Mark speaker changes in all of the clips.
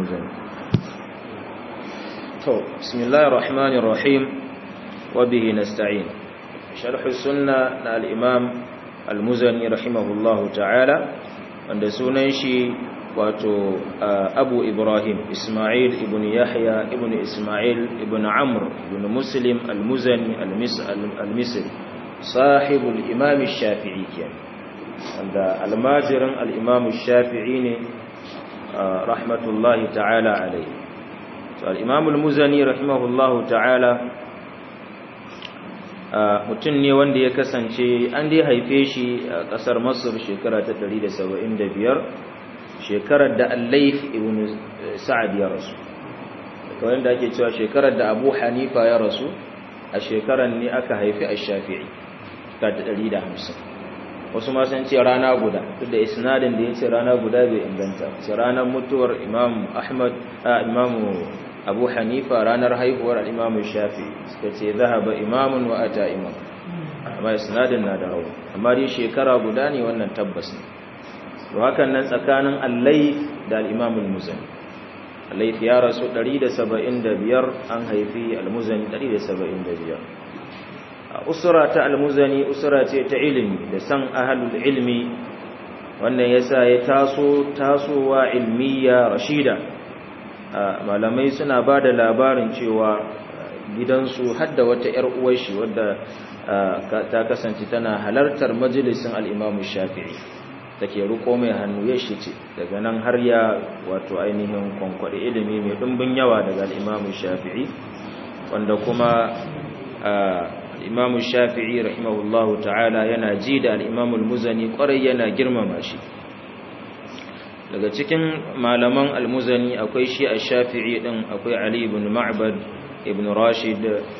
Speaker 1: al-muzani to bismillahir rahmanir rahim wa bihi nasta'in sharh sunna na al-imam al-muzani rahimahullahu ta'ala wanda sunan shi wato abu ibrahim ismail ibn yahya ibn ismail ibn amr ibn muslim al-muzani al-misri sahibul imam shafi'i kenan wanda almajirin al-imam shafi'i ne rahmatullahi ta'ala alaihi to al-imam al-muzani rahimahullahu ta'ala mutum ne wanda ya kasance an dai haife shi a kasar masar shekara ta 175 shekarar da al-layth ibn sa'ad ya rasu kawai da ake cewa shekarar da abu hanifa ya rasu a shekarar ne aka haifi ash-shafi'i ta 150 wasu ma sun ce rana guda duk da isnadin da ya ce rana guda bai inganta ce ranar mutuwar imam ahmad a imamu abu hanifa ranar haihuwar al'imamu shafi suka ce zahaba imamun wa ata imam amma isnadin na da rauni amma dai shekara guda ne wannan tabbas ne to hakan nan tsakanin allai da al'imamul muzani allai ya rasu 175 an haifi al-muzani 175 usura ta almuzani usura ce ta ilimi da san ahalul ilmi wannan yasa ya taso tasowa ilmiya rashida malamai suna ba da labarin cewa gidansu hadda wata yar uwar shi wadda ta kasance tana halartar majalisin al-Imam Shafi'i take riko mai hannu ya shi ce daga nan har ya wato ainihin kwankwade ilimi mai dimbin yawa daga al-Imam Shafi'i wanda kuma imamu shafi'i rahimahullahu ta'ala yana ji da al'imamul muzani kwarai yana girmama shi daga cikin malaman al-muzani akwai shi a shafi'i din akwai ali ibn ma'bad ibn rashid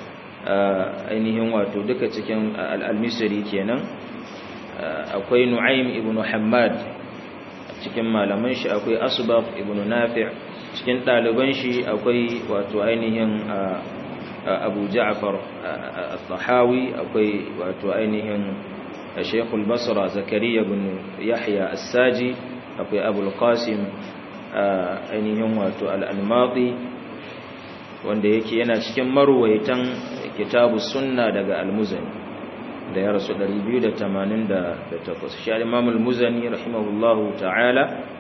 Speaker 1: ainihin wato duka cikin al-misri kenan akwai nu'aym ibn hammad cikin malaman shi akwai asbaq ibn nafi' cikin ɗaliban shi akwai wato ainihin abu ja'far al-tahawi akwai wato ainihin shaykhul basra zakariya bin yahya as-saji akwai abul qasim ainihin wato al-almati wanda yake yana cikin marwaitan kitabu sunna daga al-muzani da ya rasu 288 shi al-imam al-muzani rahimahullahu ta'ala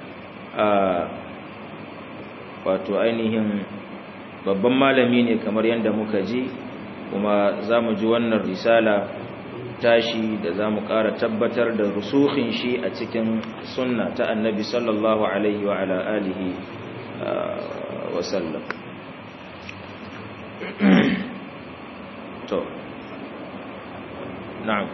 Speaker 1: wato ainihin babban malami ne kamar yadda muka ji kuma za mu ji wannan risala tashi da za mu ƙara tabbatar da rusuhin shi a cikin sunna ta annabi sallallahu alaihi wa ala alihi wasallam to na'am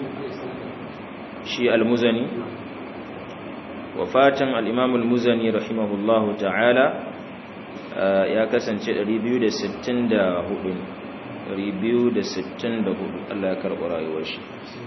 Speaker 1: shi al-muzani wafatin al-imam al-muzani rahimahullahu ta'ala ya kasance 264 264 Allah ya karɓi rayuwar shi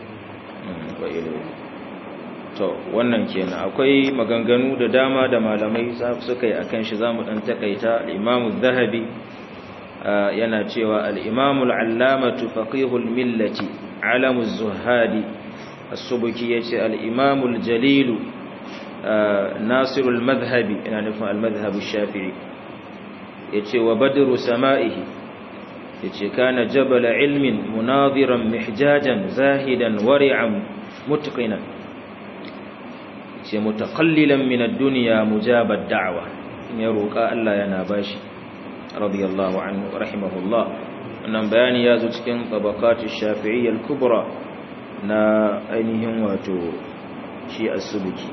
Speaker 1: to wannan kenan akwai maganganu da dama da malamai suka yi akan shi zamu dan takaita al-Imam az-Zahabi yana cewa al-Imam al-Allamatu faqihul millati alamu az-zuhadi as-Subki yace al-Imam al-Jalil nasirul madhhabi ina nufin al-madhhab ash-Shafi'i yace wa badru sama'ihi yace kana jabal ilmin munadiran mihjajan zahidan wari'an mutqinan yace mutaqallilan min ad-dunya mujabad da'wa in ya roka Allah yana bashi radiyallahu anhu rahimahullah wannan bayani yazo cikin tabaqat ash-shafi'iyya al-kubra na ainihin wato shi as-subki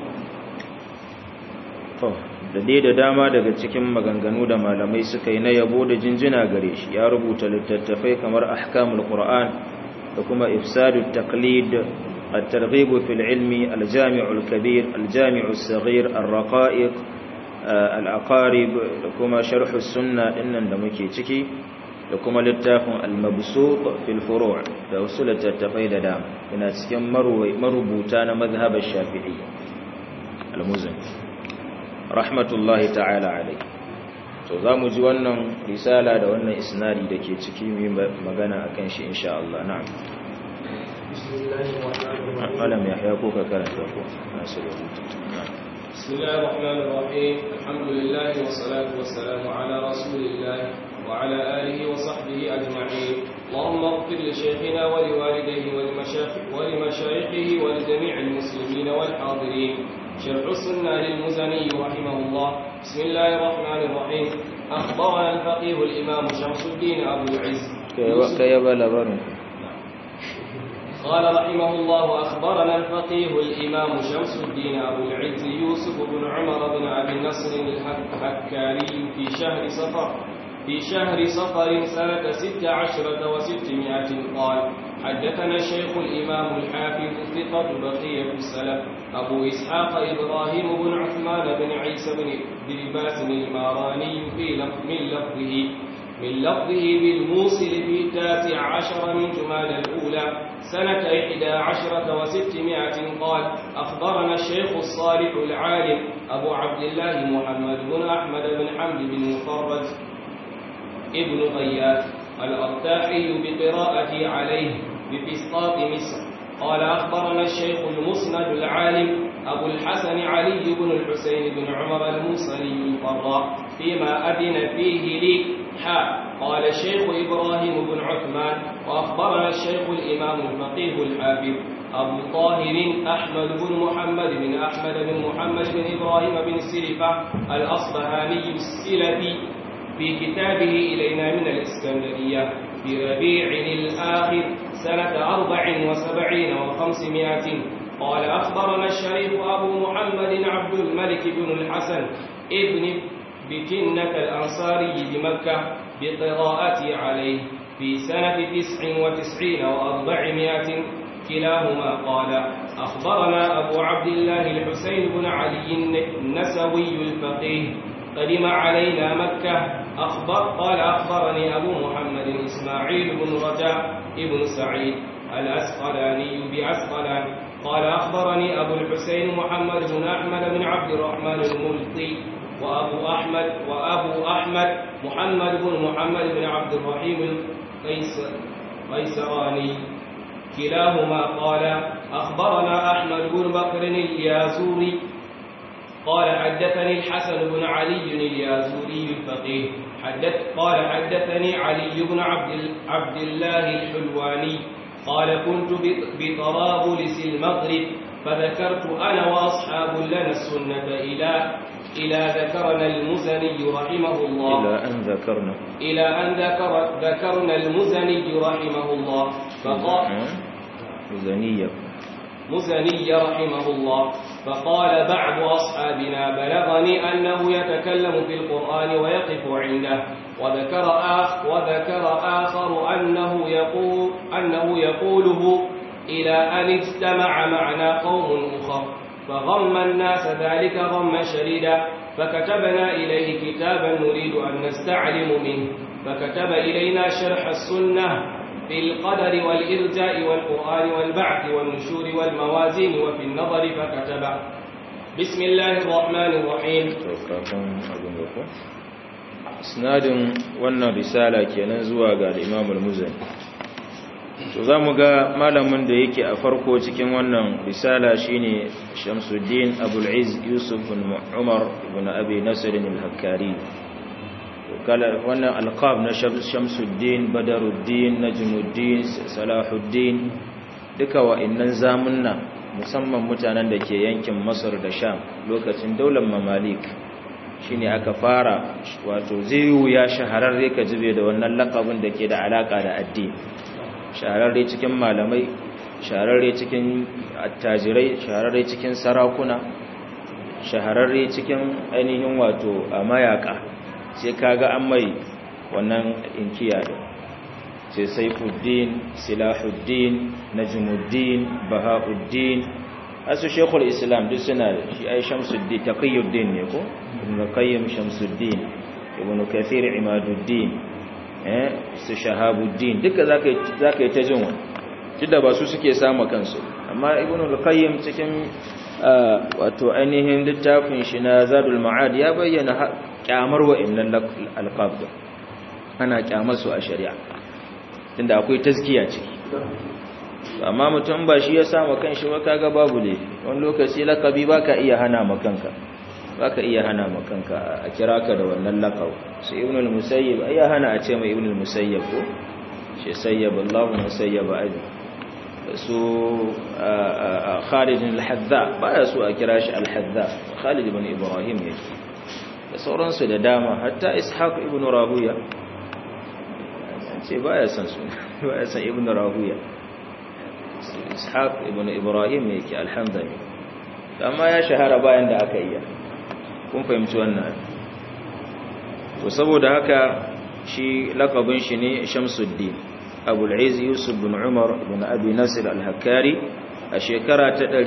Speaker 1: to da dai da dama daga cikin maganganu da malamai suka yi na yabo da jinjina gare shi ya rubuta littattafai kamar ahkamul qur'an da kuma ifsadut taqlid at-targhib fil ilmi al-jami' al-kabir al-jami' as-saghir ar-raqa'iq al-aqarib da kuma sharh as-sunnah dinnan da muke ciki da kuma littafin al-mabsuq fil furu' da wasu littattafai da dama ina cikin marubuta na mazhabar shafi'i al-muzani rahmatullahi ta'ala alai to za mu ji wannan risala da wannan isnadi da ke ciki mai magana a kan shi insha Allah na'am alam ya haya ko ka karanta ko nasu rubutu
Speaker 2: بسم الله الرحمن الرحيم الحمد لله والصلاة والسلام على رسول الله وعلى آله وصحبه أجمعين اللهم اغفر لشيخنا ولوالديه ولمشايخه ولجميع المسلمين والحاضرين شرح السنة للمزني رحمه الله بسم الله الرحمن الرحيم أخبرنا الفقيه الإمام شمس الدين أبو العز
Speaker 1: كيف لبرن
Speaker 2: قال رحمه الله أخبرنا الفقيه الإمام شمس الدين أبو العز يوسف بن عمر بن أبي النصر الحكاري في شهر صفر في شهر صفر سنة ست عشرة وستمائة قال حدثنا الشيخ الإمام الحافظ ثقة بقية السلف أبو إسحاق إبراهيم بن عثمان بن عيسى بن درباس الماراني في لفظ من لفظه من لفظه بالموصل في تاسع عشر من جمال الأولى سنة إحدى عشرة وستمائة قال أخبرنا الشيخ الصالح العالم أبو عبد الله محمد بن أحمد بن حمد بن مفرد ابن غياث الأرتاحي بقراءة عليه بفسطاط مصر قال أخبرنا الشيخ المسند العالم أبو الحسن علي بن الحسين بن عمر الموصلي القراء فيما أذن فيه لي حا قال الشيخ إبراهيم بن عثمان وأخبرنا الشيخ الإمام الفقيه الحافظ أبو طاهر أحمد بن محمد بن أحمد بن محمد بن إبراهيم بن سلفة الأصبهاني السلفي في كتابه إلينا من الإسكندرية في ربيع الآخر سنة أربع وسبعين وخمسمائة قال أخبرنا الشريف أبو محمد عبد الملك بن الحسن ابن بكنة الأنصاري بمكة بقراءة عليه في سنة تسع وتسعين وأربعمائة كلاهما قال أخبرنا أبو عبد الله الحسين بن علي النسوي الفقيه قدم علينا مكة أخبر قال أخبرني أبو محمد إسماعيل بن رجاء ابن سعيد الأسقلاني بأسقلان قال أخبرني أبو الحسين محمد بن أحمد بن عبد الرحمن الملقي وأبو أحمد وأبو أحمد محمد بن محمد بن عبد الرحيم القيسراني كلاهما قال أخبرنا أحمد بن بكر اليازوري قال حدثني الحسن بن علي اليازوري الفقيه حدث قال حدثني علي بن عبد عبد الله الحلواني قال كنت بطرابلس المغرب فذكرت انا واصحاب لنا السنه الى الى ذكرنا المزني رحمه الله
Speaker 1: إلى أن ذكرنا
Speaker 2: الى ان ذكر ذكرنا المزني رحمه الله فقال
Speaker 1: ميزانية
Speaker 2: مزني رحمه الله فقال بعض أصحابنا بلغني أنه يتكلم في القرآن ويقف عنده وذكر آخر, وذكر آخر أنه, يقول أنه يقوله إلى أن اجتمع معنا قوم أخر فغم الناس ذلك غما شديدا فكتبنا إليه كتابا نريد أن نستعلم منه فكتب إلينا شرح السنة في القدر والإرجاء والقرآن والبعث والنشور والموازين وفي النظر فكتب بسم الله الرحمن الرحيم
Speaker 1: isnadin wannan risala kenan zuwa ga al-Imam al-Muzani to zamu ga malamin da yake a farko cikin wannan risala shine Shamsuddin Abul Izz Yusuf bin Umar ibn Abi Nasr al-Hakkari kala wannan alqab na Shamsuddin Badaruddin Najmuddin Salahuddin duka wa'annan zamunna musamman mutanen da ke yankin Masar da Sham lokacin daular Mamalik shine aka fara wato zai wuya shahararre ka jibe da wannan lakabin da ke da alaka da addini shahararre cikin malamai shahararre cikin attajirai shahararre cikin sarakuna shahararre cikin ainihin wato a mayaka sai kaga an mai wannan inkiya da sai saifuddin silahuddin najmuddin bahauddin asu shekul islam duk suna da shi ai shamsuddin taqiyuddin ne ko ibn qayyim shamsuddin ibn kathir imaduddin eh su shahabuddin duka zaka zaka yi ta jin wani kida ba su suke samu kansu amma ibn qayyim cikin wato ainihin littafin shi na zadul ma'ad ya bayyana kyamar wa'annan alqab ana kyamar su a shari'a tunda akwai tazkiya ciki amma mutum ba shi ya sama kanshi ba kaga babu ne wani lokaci lakabi baka iya hana makanka baka iya hana makanka a kira ka da wannan laqab sai ibn al-musayyib ai hana a ce mai ibn al-musayyib ko shi sayyab Allahu musayyib abi su Khalid al-Hadza baya su a kira shi al-Hadza Khalid ibn Ibrahim yake da sauransu da dama hatta Ishaq ibn Rahuya ce baya san su baya san ibn Rahuya Ishaq ibn Ibrahim yake alhamdulillah amma ya shahara bayan da aka iya kun fahimci wannan to saboda haka shi lakabin shi ne Shamsuddin Abu al-Izz Yusuf bin Umar bin Abi Nasir al-Hakkari a shekara ta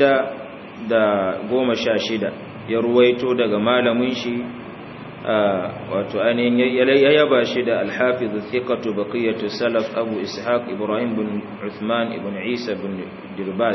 Speaker 1: 616 ya ruwaito daga malamin shi wato ainihin ya yaba shi da al-Hafiz thiqatu baqiyatu salaf Abu Ishaq Ibrahim bin Uthman ibn Isa bin Dirbas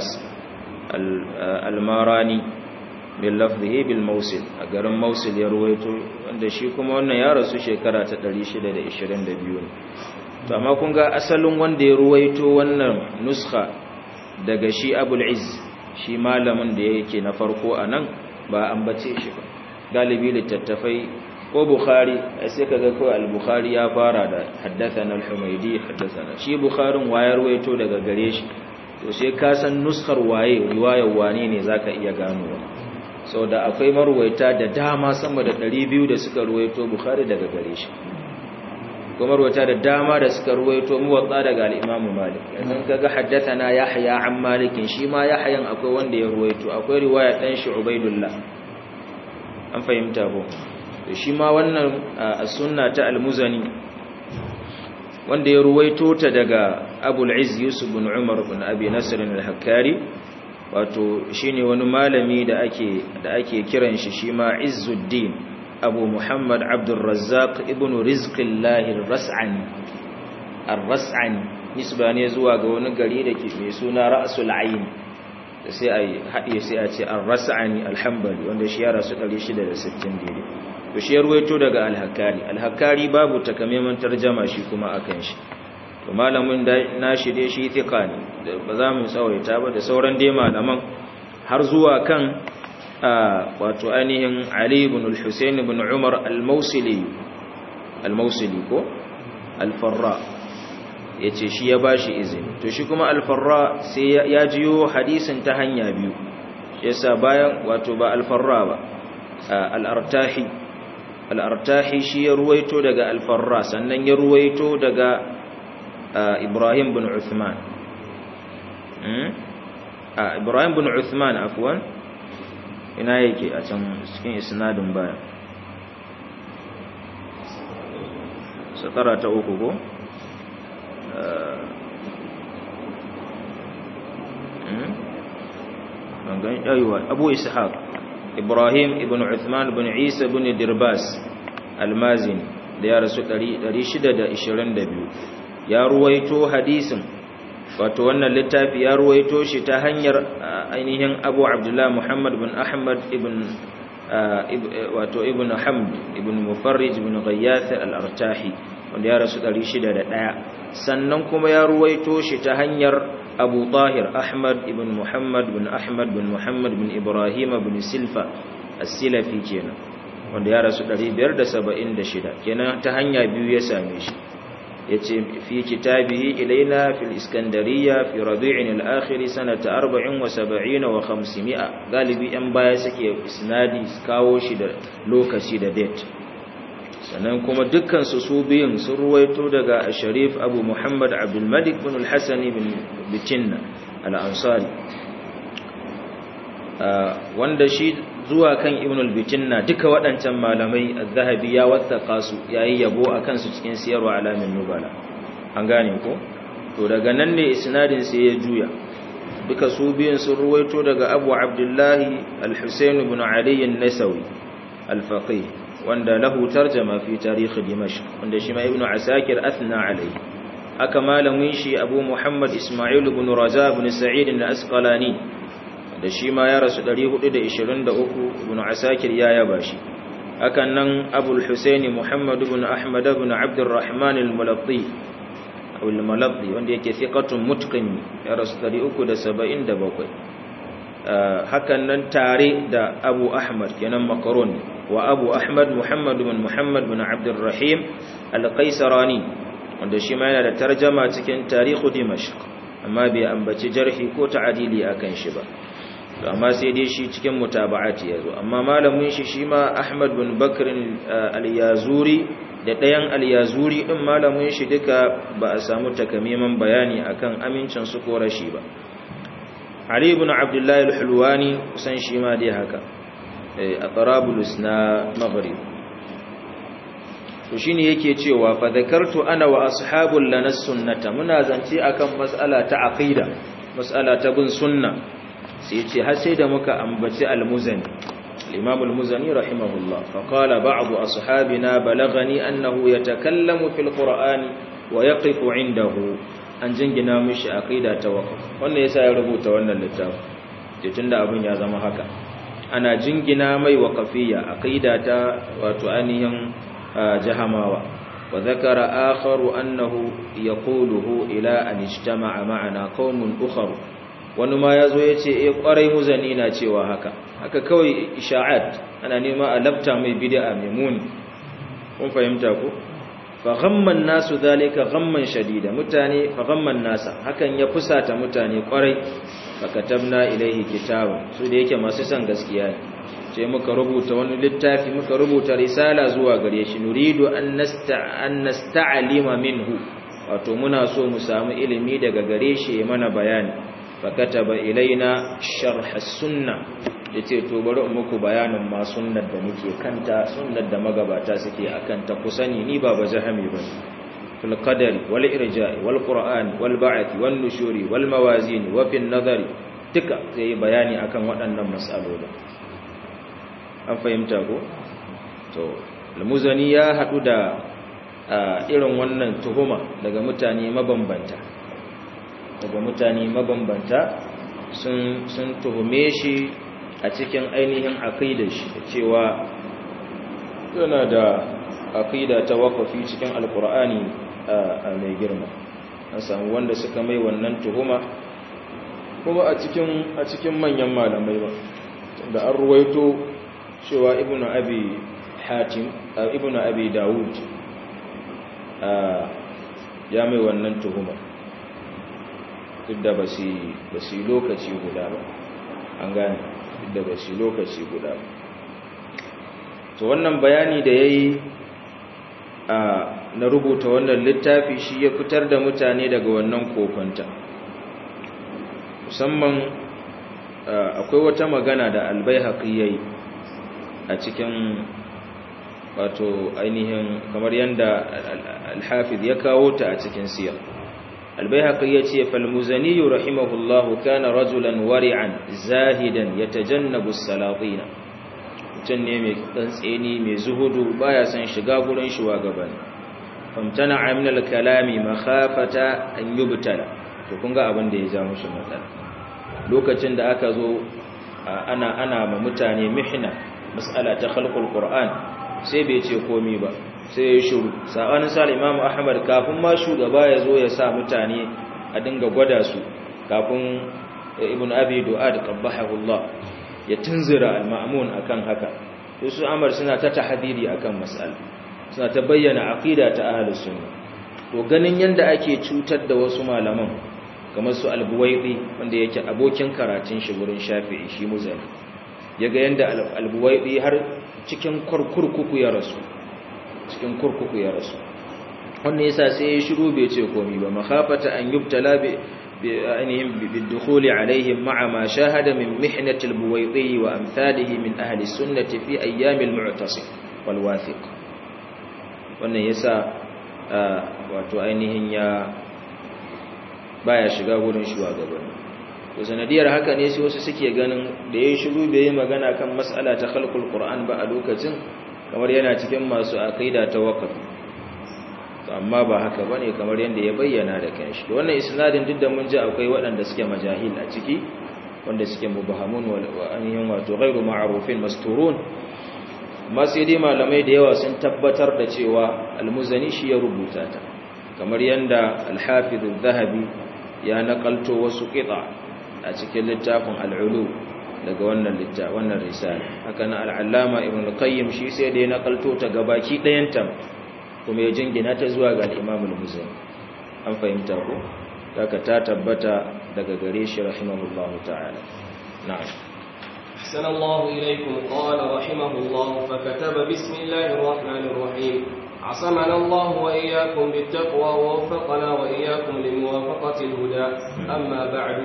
Speaker 1: al-Marani bin lafzihi bil Mausil a garin Mausil ya ruwaito wanda shi kuma wannan ya rasu shekara ta 622 to amma kun ga asalin wanda ya ruwaito wannan nuskha daga shi Abul Izz shi malamin da yake na farko anan ba ambace shi ba galibi littattafai ko Bukhari sai kaga ko al-Bukhari ya fara da haddathana al-Humaydi haddathana shi Bukharin wayar ruwaito daga gare shi to sai ka san nuskar waye riwayar wane ne zaka iya ganowa sau da akwai marwaita da dama sama da 200 da suka ruwaito bukhari daga gare shi kuma marwaita da dama da suka ruwaito muwatta daga al-imam malik yanzu kaga haddathana yahya an malikin shi ma yahyan akwai wanda ya ruwaito akwai riwaya dan shi ubaidullah an fahimta ko to shi ma wannan as-sunna ta al-muzani wanda ya ruwaito ta daga abul izz yusuf bin umar bin abi nasr al-hakkari wato shine wani malami da ake da ake kiran shi shi ma Izzuddin Abu Muhammad Abdul Razzaq ibn Rizqillah ar-Ras'ani ar-Ras'ani nisba ne zuwa ga wani gari da ke mai suna Ra'sul Ayn sai ai hadiye sai a ce ar-Ras'ani al-Hanbali wanda shi ya rasu 660 dai to shi ya ruwaito daga al-Hakkari al-Hakkari babu takamaiman tarjama shi kuma akan shi to malamin da nashi dai shi tika ne ba za mu tsawaita ba da sauran dai malaman har zuwa kan wato ainihin Ali ibn al-Husayn ibn Umar al-Mawsili al-Mawsili ko al-Farra yace shi ya bashi izini to shi kuma al-Farra sai ya jiyo hadisin ta hanya biyu yasa bayan wato ba al-Farra ba al-Artahi al-Artahi shi ya ruwaito daga al-Farra sannan ya ruwaito daga Ibrahim bin Uthman Ibrahim bin Uthman afwan ina yake a can cikin isnadin baya satara ta uku ko bangan yayiwa Abu Ishaq Ibrahim ibn Uthman ibn Isa ibn Dirbas Al-Mazini da ya rasu 622 ya ruwaito hadisin wato wannan littafi ya ruwaito shi ta hanyar ainihin Abu Abdullah Muhammad bin Ahmad ibn wato ibn Hamd ibn Mufarrij ibn Ghayath al-Artahi wanda ya rasu 601 sannan kuma ya ruwaito shi ta hanyar Abu Tahir Ahmad ibn Muhammad bin Ahmad bin Muhammad bin Ibrahim bin Silfa as-Silafi kenan wanda ya rasu 576 kenan ta hanya biyu ya same shi yace fi kitabihi ilaina fil iskandariya fi rabi'in al-akhir sanata 74 wa 500 galibi yan baya suke isnadi kawo shi da lokaci da date sannan kuma dukkan su su biyun sun ruwaito daga Sharif Abu Muhammad Abdul Malik bin al-Hasan bin Bitinna al-Ansari wanda shi zuwa kan Ibn al-Bitinna duka waɗancan malamai az-Zahabi ya wattaka su yayi yabo akan su cikin siyarwa alamin nubala an gane ko to daga nan ne isnadin sai ya juya duka su biyun sun ruwaito daga Abu Abdullah al-Husayn ibn Ali an-Nasawi al-Faqih wanda lahu tarjama fi tarikh Dimashq wanda shi ma Ibn Asakir athna alayhi aka malamin shi Abu Muhammad Isma'il ibn Raza ibn Sa'id al-Asqalani da shi ma ya rasu 423 ibn asakir ya yaba shi hakan nan abul husaini muhammad ibn ahmad ibn abdurrahman al-mulatti al-malabdi wanda yake thiqatun mutqin ya rasu 377 hakan nan tare da Abu Ahmad kenan makaroni wa Abu Ahmad Muhammad bin Muhammad bin Abdurrahim al-Qaisarani wanda shi ma yana da tarjama cikin tarihu Dimashq amma bai ambaci jarhi ko ta'adili akan shi ba to amma sai dai shi cikin mutaba'ati yazo amma malamin shi shi ma Ahmad bin Bakr al-Yazuri da ɗayan al-Yazuri din malamin shi duka ba a samu takamaiman bayani akan amincin su ko rashi ba Ali ibn Abdullah al-Hulwani kusan shi ma dai haka a Tarabulus na Maghrib to shine yake cewa fa zakartu ana wa ashabul lana sunnata muna zance akan mas'ala ta aqida mas'ala ta bin sunna sai ce har sai da muka ambaci al-Muzani al-Imam al-Muzani rahimahullah fa qala ba'd ashabina balagani annahu yatakallamu fil Qur'ani wa yaqifu 'indahu an jingina mishi aqida ta waqf wannan yasa ya rubuta wannan littafi ce tunda abin ya zama haka ana jingina mai waqafiyya aqida ta wato ainihin jahamawa wa zakara akharu annahu yaquluhu ila an ijtama'a ma'ana qaumun ukhra wani ma yazo yace eh kwarai muzani na cewa haka haka kawai isha'at ana nema a labta mai bid'a mai muni kun fahimta ko faghamman nasu zalika ghamman shadida mutane faghamman nasa hakan ya fusata mutane kwarai fakatabna ilaihi kitaban su da yake masu son gaskiya ne ce muka rubuta wani littafi muka rubuta risala zuwa gare shi nuridu an nasta'alima minhu wato muna so mu samu ilimi daga gare shi mana bayani fakataba ilaina sharh as-sunnah yace to bari in muku bayanin ma sunnar da muke kanta sunnar da magabata suke akan ta kusani ni ba bazahami ba fil qadari wal irja'i wal qur'ani wal ba'thi wan nushuri wal mawazin wa fil nadari duka zai bayani akan waɗannan mas'alolin an fahimta ko to al-muzani ya hadu da irin wannan tuhuma daga mutane mabambanta daga mutane mabambanta sun sun tuhume shi a cikin ainihin aqidar shi cewa yana da aqida ta waqafi cikin alqur'ani mai girma an samu wanda suka mai wannan tuhuma kuma a cikin a cikin manyan malamai ba da an ruwaito cewa ibnu abi hatim ibnu abi daud ya mai wannan tuhuma duk da ba su lokaci guda ba an gane da ba shi lokaci guda to wannan bayani da ya yi na rubuta wannan littafi shi ya fitar da mutane daga wannan kokonta musamman akwai wata magana da albai haƙi ya yi a cikin wato ainihin kamar yadda alhafiz ya kawo ta a cikin siyar البيهقي يتي فالمزني رحمه الله كان رجلا ورعا زاهدا يتجنب السلاطين mutum ne mai tsantseni mai zuhudu baya son shiga gurin shugaban famtana min al-kalami makhafata an yubtala to kun ga abin da ya ja mushi matsala lokacin da aka zo ana ana ma mutane mihna mas'ala ta khalqul qur'an sai bai ce komai ba sai ya shuru sabanin sa imamu ahmad kafin ma shugaba ya zo ya sa mutane a dinga gwada su kafin ibn abi du'ad qabbahu Allah ya tunzira al-ma'mun akan haka to su amar suna ta tahdidi akan mas'ala suna ta bayyana aqida ta ahlus sunna to ganin yanda ake cutar da wasu malaman kamar su al-buwaidi wanda yake abokin karatun shi gurin shafi'i shi muzani yaga yanda al-buwaidi har cikin kurkuku ya rasu cikin kurkuku ya rasu wannan yasa sai ya shiru bai ce komai ba makhafata an yubtala bi ainihin bidukhuli alaihim ma'a ma shahada min mihnati al-buwaydi wa amsalihi min ahli sunnati fi ayyam al-mu'tasim wal wathiq wannan yasa wato ainihin ya baya shiga gurin shugabanni to sanadiyar haka ne sai wasu suke ganin da yayin shiru bai yi magana kan mas'ala ta khalqul qur'an ba a lokacin kamar yana cikin masu aqida ta waqf to amma ba haka bane kamar yanda ya bayyana da kanshi to wannan isnadin duk da mun ji akwai waɗanda suke majahil a ciki wanda suke mubahamun wa anihin wato ghairu ma'rufin masturun amma sai dai malamai da yawa sun tabbatar da cewa almuzani shi ya rubuta ta kamar yanda al-hafiz zahabi ya nakalto wasu qita a cikin littafin al-ulu daga wannan littafin wannan risala haka na al-allama ibn al-qayyim shi sai da ya nakalto ta gabaki ɗayanta kuma ya jingina ta zuwa ga al-imam al-muzani an fahimta ko haka ta tabbata daga gare shi rahimahullahu ta'ala na'am
Speaker 2: أحسن الله إليكم قال رحمه الله فكتب بسم الله الرحمن الرحيم عصمنا الله وإياكم بالتقوى ووفقنا وإياكم لموافقة الهدى أما بعد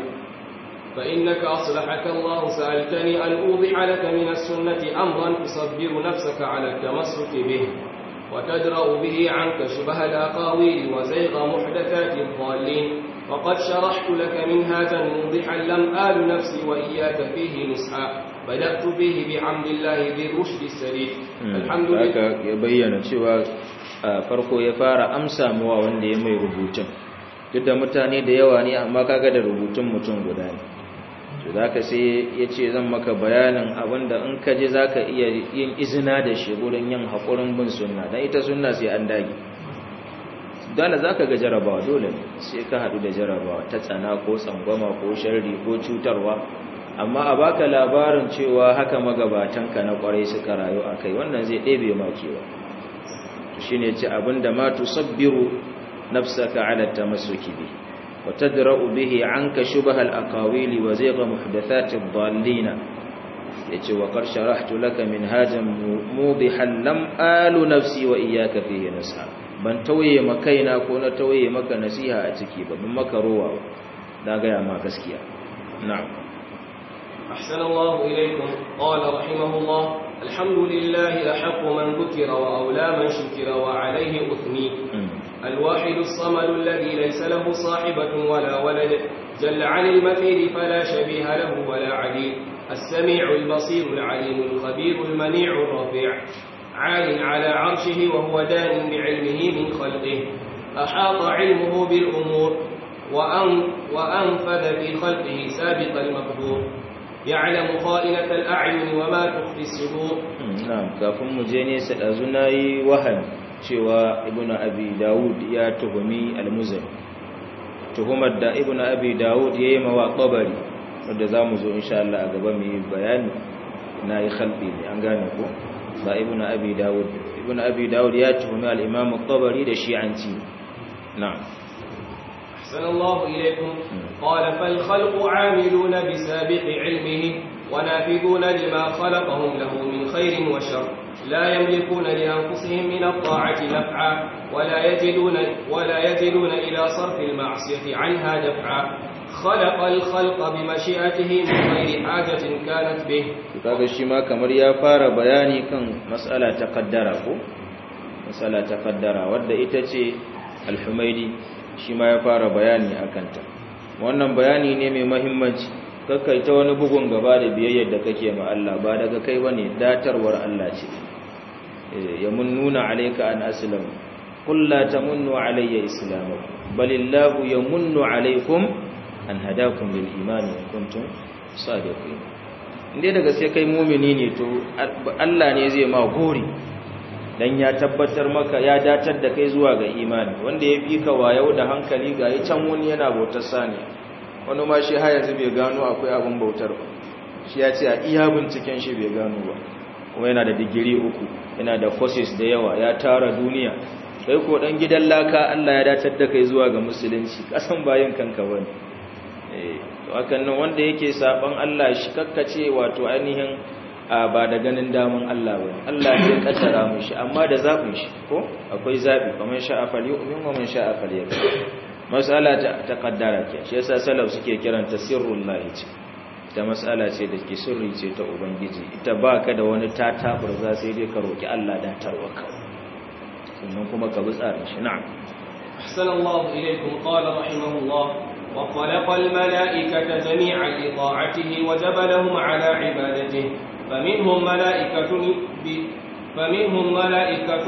Speaker 2: فإنك أصلحك الله سألتني أن أوضح لك من السنة أمرا تصبر نفسك على التمسك به وتدرأ به عنك شبه الأقاويل وزيغ محدثات الضالين وقد شرحت لك منهاجا موضحا لم آل نفسي وإياك فيه نسحا بدأت فيه بحمد الله ذي الرشد السليم الحمد
Speaker 1: لله ya bayyana cewa farko ya fara amsa mawa wanda ya mai rubutun duk da mutane da yawa ne amma kaga da rubutun mutum guda ne to zaka sai yace zan maka bayanin abinda in ka je zaka iya yin izina da shi gurin yin hakurin bin sunna dan ita sunna sai an dage dole zaka ga jarabawa dole ne sai ka hadu da jarabawa ta tsana ko tsangwama ko sharri ko cutarwa amma a baka labarin cewa haka magabatanka na kwarai suka rayu akai wannan zai ɗebe ma kewa to shine ce abinda ma tusabbiru nafsaka ala tamassuki bi wa tadra'u bihi anka shubha al-aqawili wa zayga muhdathati ad-dallin yace wa qad sharahtu laka minhajan mudihan lam alu nafsi wa iyyaka fihi nasha ban tauye makaina ko na tauye maka nasiha a ciki ba ban maka rowa na ga ma gaskiya na'am
Speaker 2: أحسن الله إليكم قال رحمه الله الحمد لله أحق من ذكر وأولى من شكر وعليه أثني الواحد الصمد الذي ليس له صاحبة ولا ولد جل عن المثيل فلا شبيه له ولا عديل السميع البصير العليم الخبير المنيع الرفيع عال على عرشه وهو دان بعلمه من خلقه أحاط علمه بالأمور وأن وأنفذ في خلقه سابق المقدور يعلم خائنة الأعين وما تخفي الصدور
Speaker 1: نعم kafin mu je ne sai dazu nayi wahan cewa ibnu abi daud ya tuhumi al-muzani tuhumar da ibnu abi daud yayi mawa qabari wanda zamu zo insha Allah a gaba mu yi bayani nayi khalbi ne an gane ko ba ibnu abi daud ibnu abi daud ya tuhumi al-imam al-qabari da shi'anci na'am
Speaker 2: أحسن الله إليكم قال فالخلق عاملون بسابق علمه ونافذون لما خلقهم له من خير وشر لا يملكون لأنفسهم من الطاعة نفعا ولا يجدون, ولا يجدون إلى صرف المعصية عنها دفعا خلق الخلق بمشيئته من غير حاجة كانت به
Speaker 1: kaga shi ma kamar ya fara bayani kan mas'ala ta kaddara ko mas'ala ta kaddara wadda ita ce al-humaidi shi ma ya fara bayani a kanta wannan bayani ne mai mahimmanci kakkai ta wani bugun gaba da biyayyar da kake ma Allah ba daga kai bane datarwar Allah ce ya munnuna alayka an aslam qul la tamunnu alayya islamakum balillahu yamunnu alaykum an hadakum lil iman in kuntum sadiqin inde daga sai kai mu'mini ne to Allah ne zai ma gori dan ya tabbatar maka ya datar da kai zuwa ga imani wanda ya fi ka wayau da hankali ga yi can wani yana bautar saniya wani ma shi har yanzu bai gano akwai abin bautar ba shi ya ce a iya binciken shi bai gano ba kuma yana da digiri uku yana da courses da yawa ya tara duniya kai ko dan gidan laka Allah ya datar da kai zuwa ga musulunci kasan bayan kanka bane eh to hakan nan wanda yake saban Allah shi kakkace wato ainihin ba da ganin daman Allah ba Allah ya kaddara mu shi amma da zabin shi ko akwai zabi kamar sha'a fal yu'min wa man sha'a fal yakfur mas'ala ta kaddara ke shi yasa salaf suke kiranta sirrullahi ce ta mas'ala ce da ke sirri ce ta ubangiji ita baka da wani tatabar za sai dai ka roki Allah da tarwaka sannan kuma ka bi tsarin shi na'am
Speaker 2: ahsanallahu ilaykum qala rahimahullah وخلق الملائكة جميعا لطاعته وجبلهم على عبادته فمنهم ملائكة ب... فمنهم ملائكة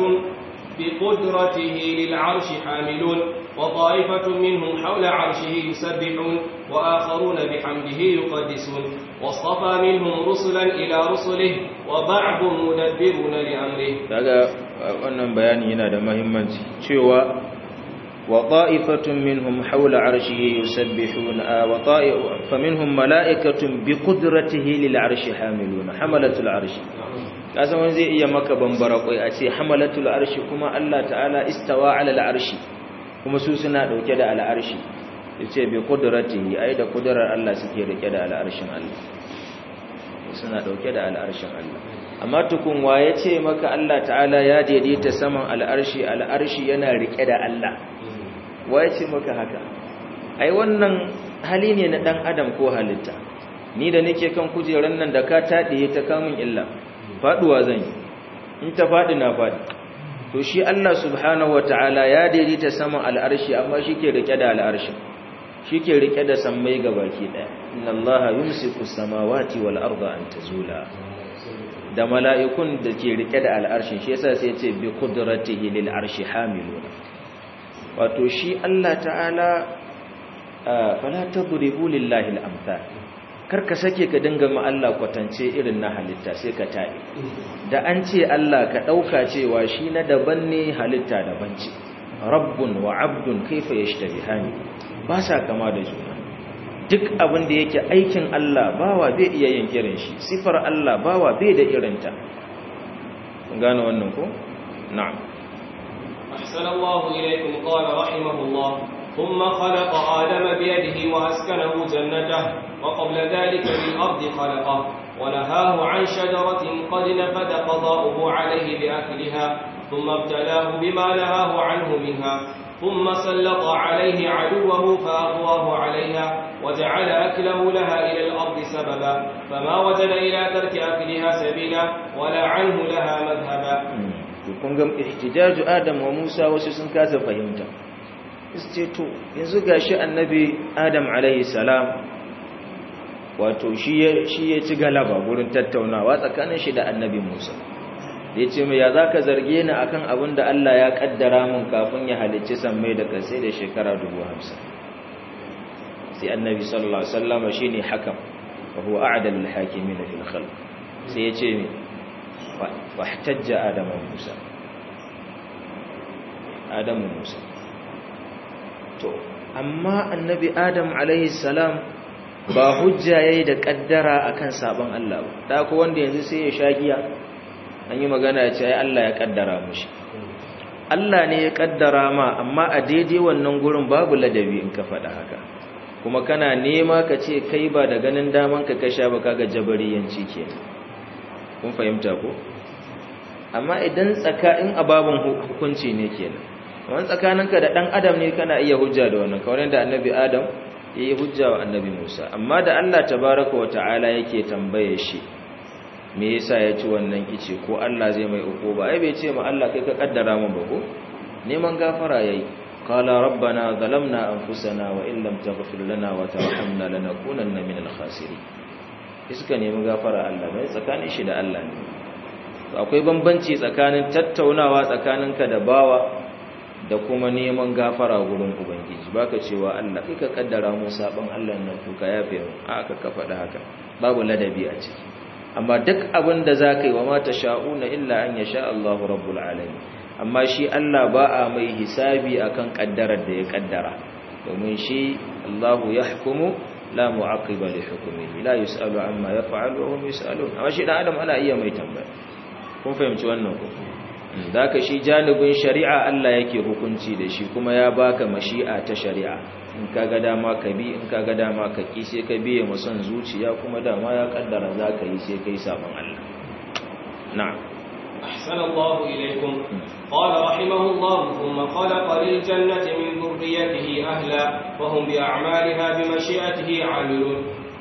Speaker 2: بقدرته للعرش حاملون وطائفة منهم حول عرشه يسبحون وآخرون بحمده يقدسون واصطفى منهم رسلا إلى رسله وبعض مدبرون لأمره
Speaker 1: daga wannan bayani yana da muhimmanci cewa وطائفة منهم حول عرشه يسبحون وطائف فمنهم ملائكة بقدرته للعرش حاملون حملة العرش kasan wani zai iya maka bambara kwai a ce hamalatul arshi kuma Allah ta'ala istawa ala al'arshi kuma su suna dauke da al'arshi yace bi qudratihi ai da kudurar Allah suke rike da al'arshin Allah suna dauke da al'arshin Allah amma tukun wa yace maka Allah ta'ala ya daidaita saman al'arshi al'arshi yana rike da Allah wa yace maka haka ai wannan hali ne na dan adam ko halitta ni da nake kan kujeran nan da ka tadiye ta kamun illa faduwa zan yi in ta fadi na fadi to shi Allah subhanahu wataala ya daidaita saman al'arshi amma shike rike da al'arshi shike rike da sammai gabaki daya inna allaha yumsiku samawati wal arda an tazula da mala'ikun da ke rike da al'arshin shi yasa sai ya ce bi qudratihi lil arshi hamiluna wato shi Allah ta'ala fala tadribu lillahi al-amthal karka sake ka dinga ma Allah kwatance irin na halitta sai ka tabe da an ce Allah ka dauka cewa shi na daban ne halitta daban ce rabbun wa abdun kaifa yashtabihani ba sa kama da juna duk abin da yake aikin Allah bawa bai iya yin irin shi sifar Allah bawa bai da irinta gane wannan ko na'am
Speaker 2: أحسن الله إليكم قال رحمه الله ثم خلق آدم بيده وأسكنه جنته وقبل ذلك بالأرض خلقه ونهاه عن شجرة قد نفد قضاؤه عليه بأكلها ثم ابتلاه بما نهاه عنه منها ثم سلط عليه عدوه فأغواه عليها وجعل أكله لها إلى الأرض سببا فما وجد إلى ترك أكلها سبيلا ولا عنه لها مذهبا
Speaker 1: kun ga ihtijaju Adam wa Musa wasu sun kasa fahimta ce to yanzu gashi annabi Adam alaihi salam wato shi ya shi ya ci galaba gurin tattaunawa tsakanin shi da annabi Musa yace mai ya zaka zarge ni akan abin da Allah ya kaddara mun kafin ya halicci sammai da kasai da shekara 50 sai annabi sallallahu alaihi wasallam shine hakam wa huwa a'dalul hakimin fil khalq sai yace mai واحتج آدم وموسى آدم وموسى to amma annabi Adam alaihi salam ba hujja yayi da kaddara akan sabon Allah ba da ko wanda yanzu sai ya shagiya an yi magana ya ce ai Allah ya kaddara mushi Allah ne ya kaddara ma amma a daidai wannan gurin babu ladabi in ka faɗa haka kuma kana nema ka ce kai ba da ganin daman ka kasha ba kaga jabariyanci kenan kun fahimta ko amma idan tsaka in ababun hukunci ne kenan wannan tsakaninka da dan adam ne kana iya hujja da wannan kawai da annabi adam yayi hujja wa annabi Musa amma da Allah tabaaraka wa ta'ala yake tambaye shi me yasa ya ci wannan kice ko Allah zai mai ba ai bai ce ma Allah kai ka kaddara mun ba ko neman gafara yayi qala rabbana zalamna anfusana wa in lam taghfir lana wa tarhamna lanakunanna minal khasirin iska nemi gafara Allah mai tsakanin shi da Allah ne akwai bambanci tsakanin tattaunawa tsakaninka da bawa da kuma neman gafara gurin ubangiji baka cewa Allah kai ka kaddara mu saban Allah nan to ka yafe mu a aka ka faɗa haka babu ladabi a ciki amma duk abin da zaka yi wa ma sha'una illa an yasha Allahu rabbul alamin amma shi Allah ba a mai hisabi akan kaddarar da ya kaddara domin shi Allahu yahkumu la mu'aqiba li hukmihi la yus'alu amma yaf'alu wa hum yus'alun amma shi dan adam ana iya mai tambaya kun fahimci wannan ko zaka shi janibin shari'a Allah yake hukunci da shi kuma ya baka mashi'a ta shari'a in kaga dama ka bi in kaga dama ka ki sai ka biye mu son zuciya kuma dama ya kaddara zaka yi sai kai sabon Allah na'am
Speaker 2: أحسن الله إليكم قال رحمه الله ثم خلق للجنة من ذريته أهلا وهم بأعمالها بمشيئته عاملون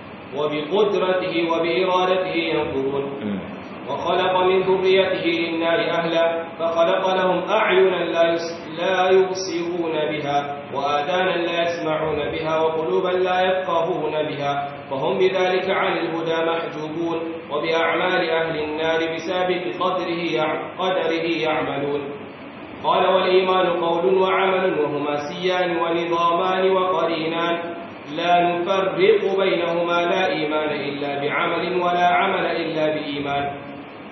Speaker 2: وبقدرته وبإرادته ينظرون وخلق من ذريته للنار أهلا فخلق لهم أعينا لا لا يبصرون بها وآذانا لا يسمعون بها وقلوبا لا يفقهون بها فهم بذلك عن الهدى محجوبون وبأعمال أهل النار بسابق قدره قدره يعملون قال والإيمان قول وعمل وهما سيان ونظامان وقرينان لا نفرق بينهما لا إيمان إلا بعمل ولا عمل إلا بإيمان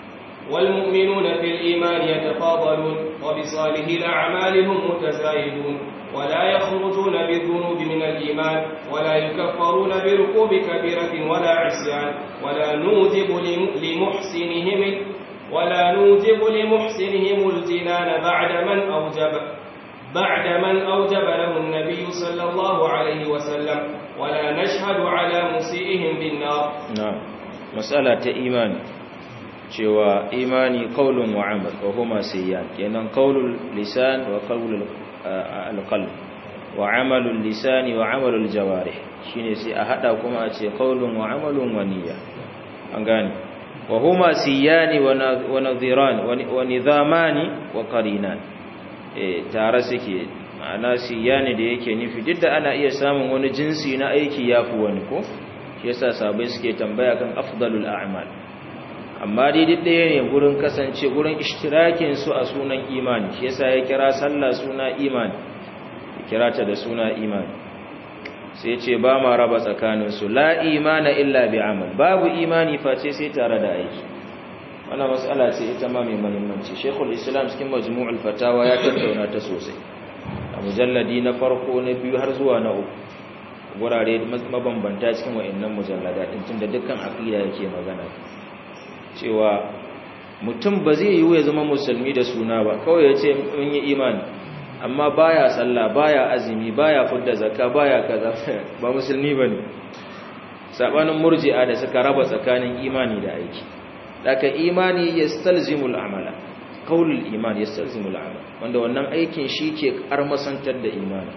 Speaker 2: والمؤمنون في الإيمان يتفاضلون وبصالح الأعمال هم متزايدون ولا يخرجون بالذنوب من الإيمان ولا يكفرون بركوب كبيرة ولا عصيان ولا نوجب لمحسنهم ولا نوجب لمحسنهم الجنان بعد من أوجب بعد من أوجب له النبي صلى الله عليه وسلم ولا نشهد على مسيئهم بالنار
Speaker 1: نعم مسألة إيمان cewa imani qaulun wa amal wa huma sayyan kenan qaulul lisan wa qaulul alqalb wa amalul lisan wa amalul jawarih shine sai a hada kuma a ce qaulun wa amalun wa niyya an gane wa huma siyani wa nadhiran wa nizamani wa qarinan eh tare suke ma'ana siyani da yake nufi duk da ana iya samun wani jinsi na aiki yafi wani ko shi yasa sabai suke tambaya kan afdalul a'mal amma dai duk ɗaya ne gurin kasance gurin ishtirakin su a sunan imani shi yasa ya kira sallah suna imani ya kira ta da suna imani sai ce ba ma raba tsakanin su la imana illa bi amal babu imani face sai tare da aiki wannan mas'ala ce ita ma mai muhimmanci Sheikhul Islam cikin Majmu'ul Fatawa ya tattauna ta sosai a mujalladi na farko na biyu har zuwa na uku gurare mabambanta cikin wa'annan mujallada din tunda dukkan aqida yake magana cewa mutum ba zai yi ya zama musulmi da suna ba kawai ya ce mun yi imani amma baya sallah baya azumi baya fudda zakka baya kaza ba musulmi bane sabanin murji'a da suka raba tsakanin imani da aiki daga imani yastalzimul amala qaulul iman yastalzimul amal wanda wannan aikin shi ke karmasantar da imani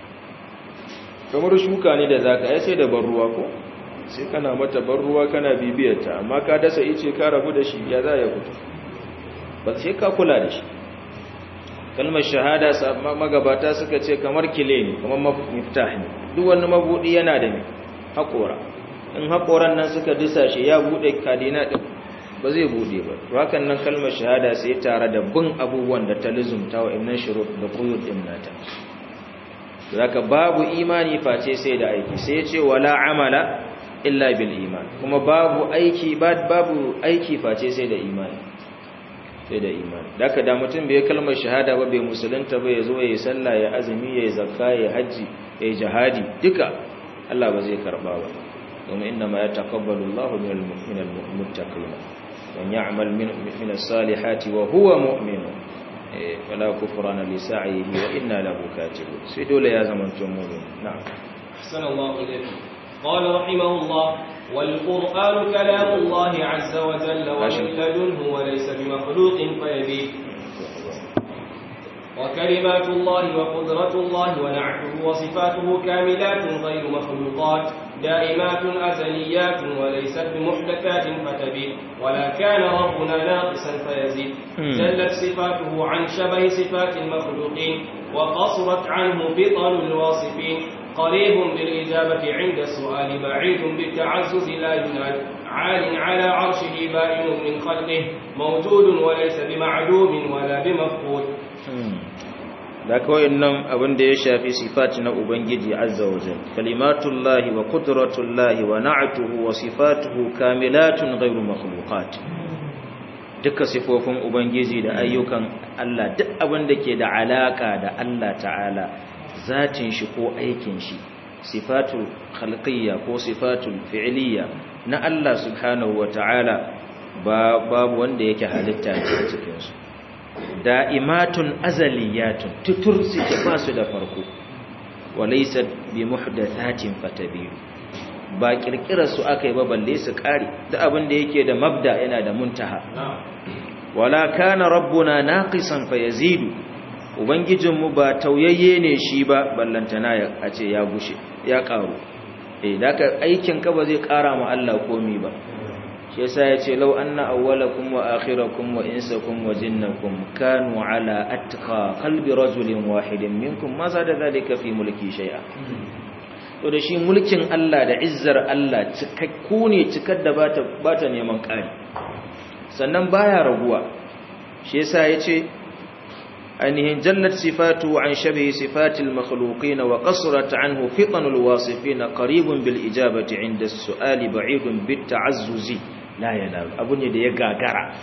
Speaker 1: kamar shuka ne da zaka ai sai da ban ruwa ko sai kana mata ban ruwa kana bibiyarta amma ka dasa ice ka rabu da shi ya za ya fito ba sai ka kula da shi kalmar shahada magabata suka ce kamar kile ne kamar miftah ne duk wani mabudi yana da haƙora in haƙoran nan suka disa shi ya buɗe kadina ɗin ba zai buɗe ba to hakan nan kalmar shahada sai tare da bin abubuwan da ta lizumta wa innan shurut da quyud din nata zaka babu imani face sai da aiki sai ya ce wala amala illa bil iman kuma babu aiki babu aiki face sai da imani sai da imani daga da mutum bai kalmar shahada ba bai musulunta ba yazo yayi sallah ya azumi yayi zakka yayi haji yayi jihadi duka Allah ba zai karba ba kuma inna ma yataqabbalu Allahu minal mu'minil muttaqin man ya'mal min min as-salihati wa huwa mu'min fala kufrana li sa'ihi wa inna lahu katibun sai dole ya zama mu'min na'am
Speaker 2: ahsanallahu ilaykum قال رحمه الله والقرآن كلام الله عز وجل ومن لدنه وليس بمخلوق فيبيد وكلمات الله وقدرة الله ونعته وصفاته كاملات غير مخلوقات دائمات أزليات وليست بمحدثات فتبيد ولا كان ربنا ناقصا فيزيد جلت صفاته عن شبه صفات المخلوقين وقصرت عنه بطن الواصفين قريب بالإجابة عند السؤال بعيد بالتعزز لا ينال عال على عرشه بائن من خلقه موجود وليس بمعدوم ولا بمفقود
Speaker 1: da kawai nan abin da ya shafi sifati na ubangiji azza wa jalla kalimatullahi wa qudratullahi wa na'atuhu wa sifatuhu kamilatun ghayru makhluqat duka sifofin ubangiji da ayyukan Allah duk abin da ke da alaka da Allah ta'ala zatin shi ko aikin shi sifatul khalqiyya ko sifatul fi'liyya na Allah subhanahu wa ta'ala babu wanda yake halitta a cikin su da'imatun azaliyatun tutur suke ba su da farko walaysa bi muhdathatin fatabiru ba kirkirar su aka yi ba balle su kare da abin da yake da mabda yana da muntaha wala kana rabbuna naqisan fayazidu ubangijinmu ba tauyayye ne shi ba ballantana a ce ya gushe ya karu eh daka aikin ka ba zai kara ma Allah komi ba shi yasa yace law anna awwalakum wa akhirakum wa insakum wa jinnakum kanu ala atqa qalbi rajulin wahidin minkum ma zada zalika fi mulki shay'a to da shi mulkin Allah da izzar Allah cikakku ne cikar da bata bata neman kari sannan baya raguwa shi yasa yace ainihin jallat sifatu an shabihi sifatil makhluqin wa qasrat anhu fitanul wasifin qaribun bil ijabati inda as-su'ali ba'idun bit ta'azzuzi la yanal abu ne da ya gagara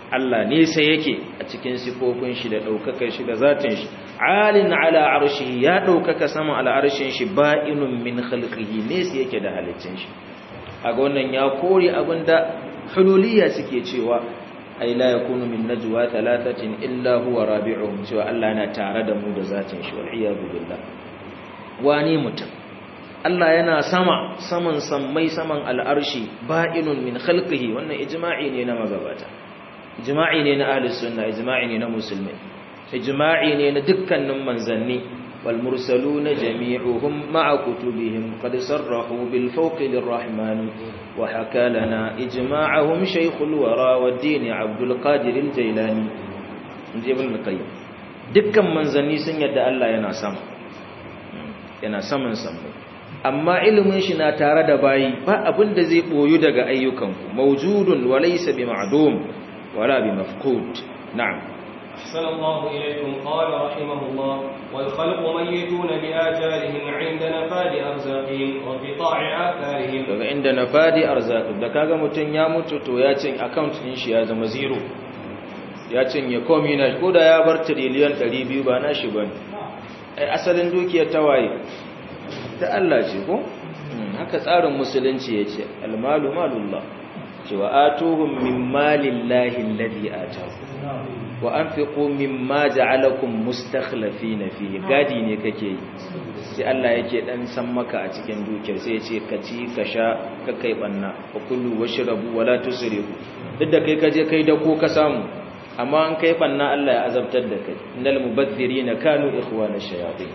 Speaker 1: Allah nesa yake a cikin sifofin shi da daukakar shi da zatin shi alin ala arshi ya daukaka sama ala arshin shi ba'inun min khalqihi nesa yake da haliccin shi aga wannan ya kore abinda hululiyya suke cewa ai la yakunu min najwa thalathatin illa huwa rabi'uhum cewa Allah yana tare da mu da zatin shi wal iyadu billah wani mutum Allah yana sama saman sammai saman al'arshi ba'inun min khalqihi wannan ijma'i ne na magabata ijma'i ne na ahli sunna ijma'i ne na musulmi ijma'i ne na dukkanin manzanni wal mursaluna jami'uhum ma'a kutubihim qad sarrahu bil fawqi lirrahman wa haka lana ijma'ahum shaykhul wara wad din abdul qadir al jailani inji ibn qayyim dukkan manzanni sun yadda Allah yana sama yana saman sammai amma ilimin shi na tare da bayi ba abin da zai boyu daga ayyukanku mawjudun wa laysa bi ma'dum wala bi mafqud na'am
Speaker 2: أحسن الله إليكم قال رحمه الله والخلق ميتون بآجالهم عند نفاد أرزاقهم وانقطاع آثارهم
Speaker 1: daga inda nafadi arzaq da kaga mutun ya mutu to ya cin account din shi ya zama zero ya cinye komai na ko da ya bar trillion 200 ba na shi bane ai asalin dukiyar tawaye ta Allah ce ko haka tsarin musulunci yace almalu malullah cewa atuhum min malillahi alladhi ataku wa anfiqu mimma ja'alakum mustakhlifina fihi gadi ne kake yi sai Allah yake dan san maka a cikin dukiyar sai yace ka ci ka sha ka kai banna wa kullu washrabu wala tusrifu duk da kai kaje kai da ko ka samu amma an kai banna Allah ya azabtar da kai innal mubaththirina kanu ikhwana shayatin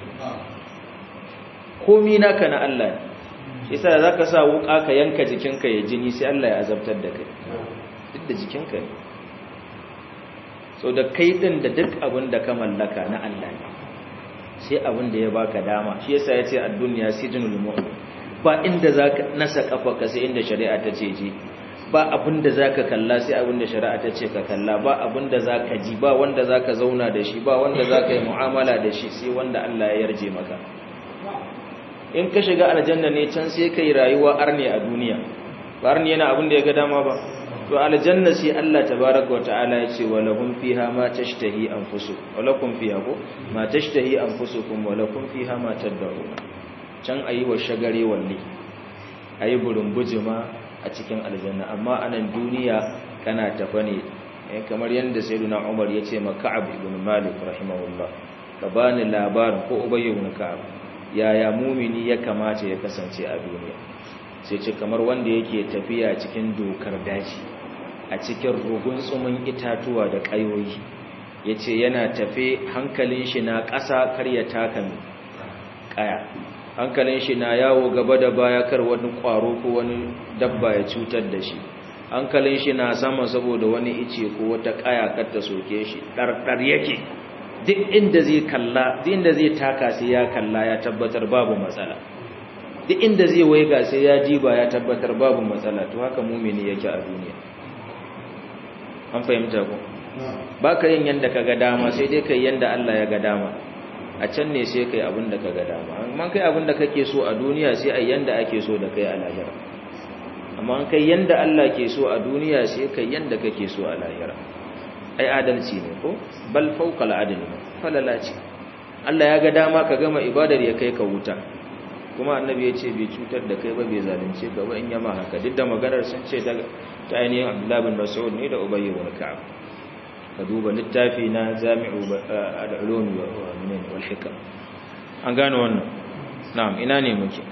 Speaker 1: komi naka na Allah ne yasa zaka sa wuka ka yanka jikinka ya jini sai Allah ya azabtar da kai duk da jikinka ne so da kai din da duk abin da ka mallaka na Allah ne sai abin da ya baka dama shi yasa yace ad-dunya sijnul mu'min ba inda zaka nasa kafarka sai inda shari'a ta ce je ba abin da zaka kalla sai abin da shari'a ta ce ka kalla ba abin da zaka ji ba wanda zaka zauna da shi ba wanda zaka yi mu'amala da shi sai wanda Allah ya yarje maka in ka shiga aljanna ne can sai kai rayuwa arne a duniya ba arne yana abin da ya ga dama ba to aljanna sai Allah tabaaraka wataala ya ce walahum fiha ma tashtahi anfusu walakum fiha ko ma tashtahi anfusukum walakum fiha ma tad'un can ayi wa shagare walle ayi burumbujuma a cikin aljanna amma anan duniya kana tafa ne kamar yanda sayyiduna Umar ya ce ma Ka'ab ibn Malik rahimahullah ka bani labarin ko Ubay ibn Ka'ab yaya mumini ya kamata ya kasance a duniya sai ce kamar wanda yake tafiya cikin dokar daji a cikin rugun tsumin itatuwa da ƙayoyi ya ce yana tafe hankalin shi na ƙasa kar ya taka ƙaya hankalin shi na yawo gaba da baya kar wani ƙwaro ko wani dabba ya cutar da shi hankalin shi na sama saboda wani ice ko wata ƙaya kar ta soke shi ɗarɗar yake duk inda zai kalla duk inda zai taka sai ya kalla ya tabbatar babu matsala duk inda zai waiga sai ya diba ya tabbatar babu matsala to haka mumini yake a duniya an fahimta ko ba ka yin yanda ka ga dama sai dai kai yanda Allah ya ga dama a can ne sai kai abin da ka ga dama amma kai abin da kake so a duniya sai ai yanda ake so da kai a lahira amma kai yanda Allah ke so a duniya sai kai yanda kake so a lahira ai adalci ne ko bal fawqa al-adl falala ce Allah ya ga dama ka gama ibadar ya kai ka wuta kuma annabi ya ce bai cutar da kai ba bai zalunce ka ba in yama haka duk da maganar sun ce daga ta ainihin Abdullah bin Mas'ud ne da Ubay ibn Ka'ab ka duba littafi na Jami'u al-Ulum wal Hikam an gane wannan na'am ina ne muke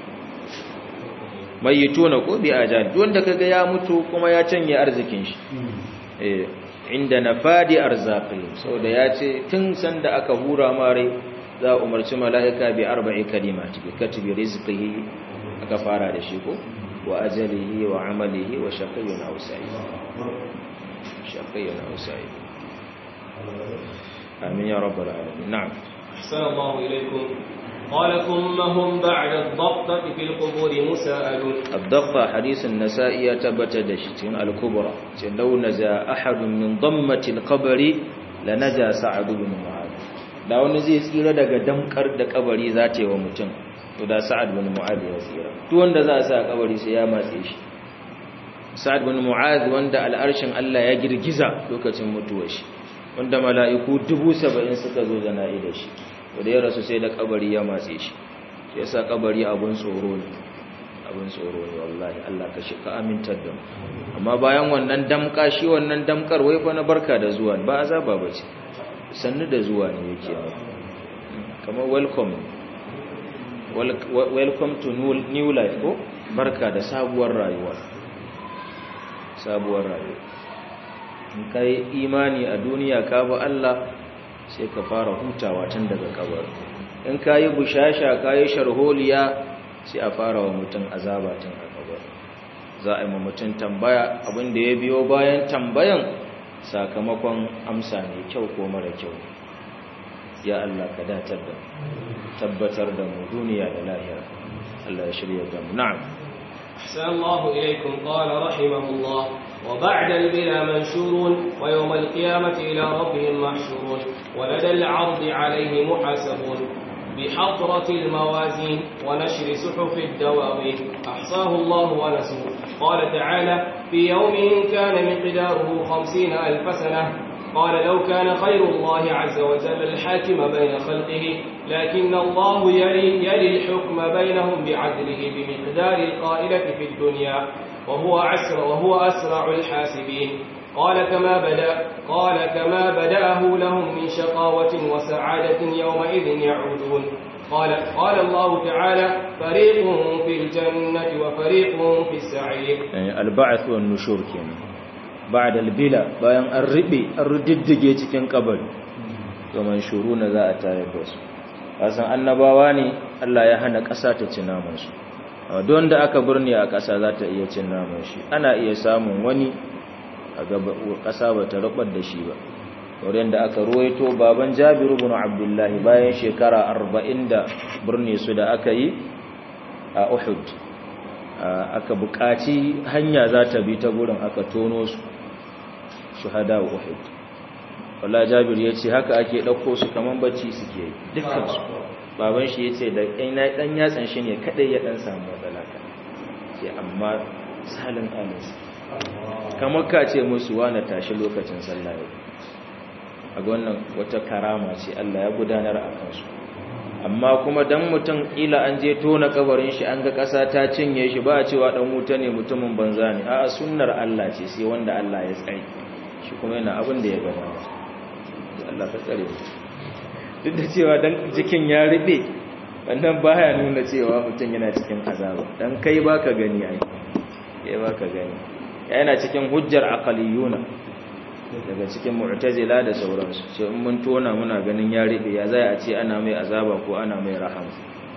Speaker 1: mayyituna ko bi ajal duk wanda kaga ya mutu kuma ya canye arzikin shi eh inda nafadi arzaqi saboda ya ce tun sanda aka hura mare za a umarci mala'ika bi arba'i kalimati bi katibi rizqihi aka fara da shi ko wa ajalihi wa amalihi wa shaqiyyun aw sa'id shaqiyyun aw sa'id amin ya rabbal alamin na'am
Speaker 2: ahsanallahu ilaykum قال ثم هم بعد الضغطة في القبور مساءلون
Speaker 1: الضغطة حديث النسائي تبت دشتين الكبرى لو نزى أحد من ضمة القبر لنجا سعد بن معاذ da wani zai tsira daga damkar da kabari za ta yi wa mutum to da sa'ad bin mu'adh ya tsira duk wanda za a sa kabari sai ya matse shi sa'ad bin mu'az wanda al'arshin Allah ya girgiza lokacin mutuwar shi wanda mala'iku dubu saba'in suka zo jana'i da shi wanda ya rasu sai da kabari ya matse shi shi yasa kabari abun tsoro ne abun tsoro ne wallahi Allah ka shi ka amintar da mu amma bayan wannan damka shi wannan damkar wai fa na barka da zuwa ba azaba bace sannu da zuwa ne yake kamar welcome welcome to new life ko barka da sabuwar rayuwa sabuwar rayuwa in ka yi imani a duniya ka bi Allah sai ka fara hutawa tun daga kabar in ka yi bushasha ka yi sharholiya sai a fara wa mutum azaba tun a kabar za a yi ma mutum tambaya abinda ya biyo bayan tambayan sakamakon amsa mai kyau ko mara kyau ya Allah ka datar da tabbatar da mu duniya da lahira Allah ya shirya da mu na'am
Speaker 2: أحسن الله إليكم قال رحمه الله وبعد البلا منشورون ويوم القيامة إلى ربهم محشورون ولدى العرض عليه محاسبون بحضرة الموازين ونشر صحف الدواوين أحصاه الله ونسوه قال تعالى في يوم كان مقداره خمسين ألف سنة قال لو كان خير الله عز وجل الحاكم بين خلقه لكن الله يلي, يلي الحكم بينهم بعدله بمقدار القائلة في الدنيا وهو أسرع, وهو أسرع الحاسبين قال كما بدأ قال كما بدأه لهم من شقاوة وسعادة يومئذ يعودون قال قال الله تعالى فريق في الجنة وفريق في السعير
Speaker 1: يعني البعث والنشور كنا بعد البلا bayan an ribe an riddige cikin kabari to manshuruna za a tayar da su kasan annabawa ne Allah ya hana ƙasa ta ci naman su don da aka burne a ƙasa za ta iya cin naman shi ana iya samun wani a gaba ƙasa ba ta rubar da shi ba wurin da aka ruwaito baban Jabiru ibn Abdullah bayan shekara 40 da burne su da aka yi a Uhud aka buƙaci hanya za ta bi ta gurin aka tono su shuhada Uhud wala Jabir ya ce haka ake ɗauko su kaman bacci suke yi dukkan su baban shi ya ce da ɗan yatsan shi ne kaɗai ya ɗan samu matsala ka ce amma salin alinsu kamar ka ce musu wane tashi lokacin sallah yau a wannan wata karama ce Allah ya gudanar a kansu amma kuma dan mutum ila an je tona kabarin shi an ga ƙasa ta cinye shi ba a cewa dan wuta ne mutumin banza ne a'a sunnar Allah ce sai wanda Allah ya tsare shi kuma yana abin da ya gaba Allah ka tsare duk da cewa dan jikin ya ribe wannan baya nuna cewa mutum yana cikin azaba dan kai baka gani ai kai baka gani yana cikin hujjar aqaliyuna daga cikin mu'tazila da sauransu ce in mun tona muna ganin ya ribe ya zai a ce ana mai azaba ko ana mai rahama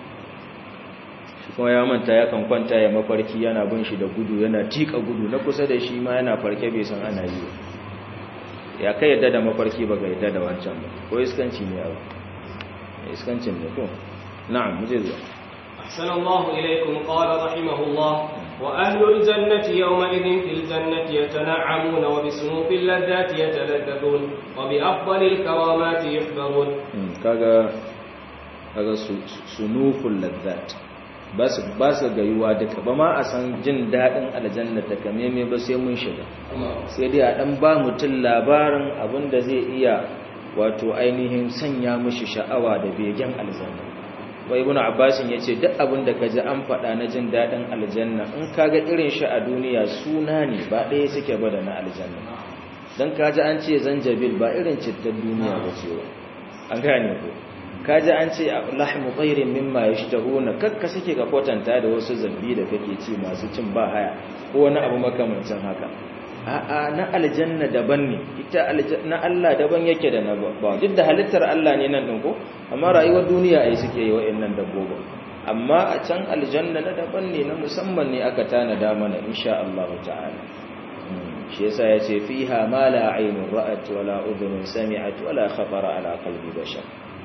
Speaker 1: shi kuma ya manta ya kan kwanta ya mafarki yana bin shi da gudu yana tika gudu na kusa da shi ma yana farke bai san ana yi ya kai yadda da mafarki ba ga yadda da wancan ba ko iskanci ne abu iskancin ne ko na'am muje zuwa
Speaker 2: أحسن الله إليكم قال رحمه الله وأهل الجنة يومئذ في الجنة يتنعمون وبسنوف اللذات يتلذذون وبأفضل الكرامات يحبرون
Speaker 1: كذا kaga sunuful ladzat ba su ba su gayuwa duka ba ma a san jin dadin aljanna ta kame me ba sai mun shiga sai dai a dan ba mutum labarin abin da zai iya wato ainihin sanya mishi sha'awa da begen aljanna wa ibn abbasin yace duk abin da kaji an faɗa na jin dadin aljanna in kaga irin shi a duniya suna ne ba ɗaya suke ba da na aljanna dan kaji an ce zanjabil ba irin cittar duniya ba ce ba an gane ko kaji an ce lahmu tayrin mimma yashtahuna kakka suke ka kwatanta da wasu zabbi da kake ci masu cin ba haya ko wani abu makamancin haka a'a na aljanna daban ne ita na Allah daban yake da na ba duk da halittar Allah ne nan din ko amma rayuwar duniya ai suke yi wa'annan dabbobin amma a can aljanna na daban ne na musamman ne aka tanada mana insha Allah ta'ala shi yasa yace fiha ma la aynun ra'at wala udhun sami'at wala khatara ala qalbi bashar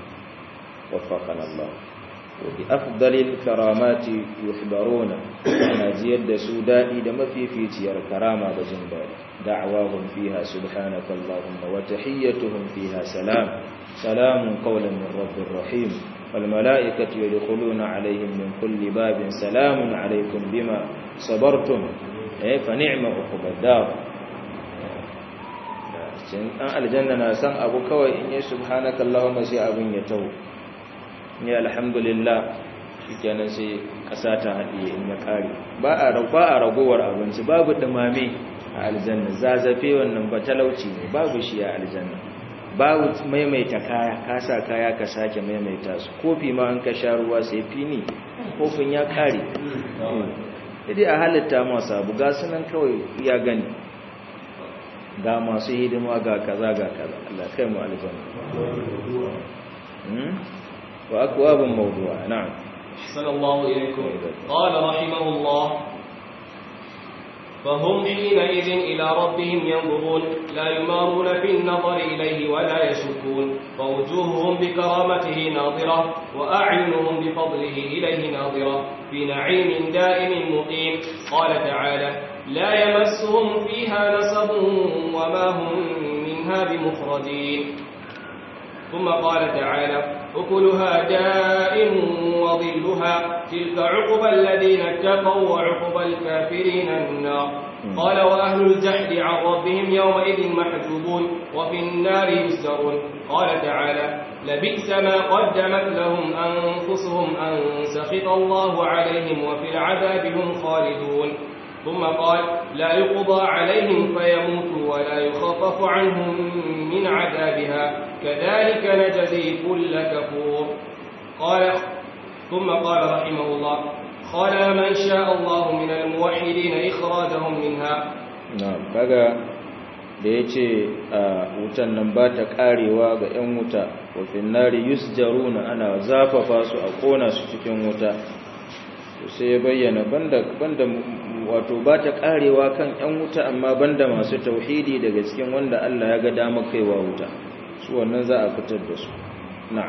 Speaker 1: وفقنا الله وبأفضل الكرامات يحبرون أنا زيد سودائي دم في في تيار كرامة بجنبال دعواهم فيها سبحانك اللهم وتحيتهم فيها سلام سلام قولا من رب رحيم والملائكة يدخلون عليهم من كل باب سلام عليكم بما صبرتم eh fa ni'ma uqbad dar cin dan aljanna na san abu kawai in yi subhanaka allahumma sai abin ya tawo ni alhamdulillah shikenan sai kasa ta hadiye in ya kare ba a ba a ragowar abinci babu dumame a aljanna zazafe wannan ba talauci ne babu shi a aljanna babu maimaita kaya ka sa kaya ka sake maimaita su kofi ma an ka sha ruwa sai fini kofin ya kare dai a halitta masu abu ga sunan kawai ya gani ga masu hidima ga kaza ga kaza Allah kai mu aljanna wa akwabun mawdu'a na'am
Speaker 2: sallallahu ilaykum qala rahimahullah فهم حينئذ إلى ربهم ينظرون لا يمارون في النظر إليه ولا يشكون فوجوههم بكرامته ناظرة وأعينهم بفضله إليه ناظرة في نعيم دائم مقيم قال تعالى لا يمسهم فيها نصب وما هم منها بمخرجين ثم قال تعالى أكلها دائم وظلها تلك عقبى الذين اتقوا وعقبى الكافرين النار قال وأهل الجحد عن ربهم يومئذ محجوبون وفي النار يسرون قال تعالى لبئس ما قدمت لهم أنفسهم أن سخط الله عليهم وفي العذاب هم خالدون ثم قال لا يقضى عليهم فيموتوا ولا يخفف عنهم من عذابها كذلك نجزي كل كفور قال ثم قال رحمه الله قال من شاء الله من الموحدين إخراجهم منها
Speaker 1: نعم kaga da yace wutan nan ba ta karewa ga 'yan wuta wa finnari yusjaruna ana zafafa su a kona su cikin wuta sai ya bayyana banda banda wato ba ta karewa kan 'yan wuta amma banda masu tauhidi daga cikin wanda Allah ya ga dama kaiwa wuta su wannan za a fitar da su na'am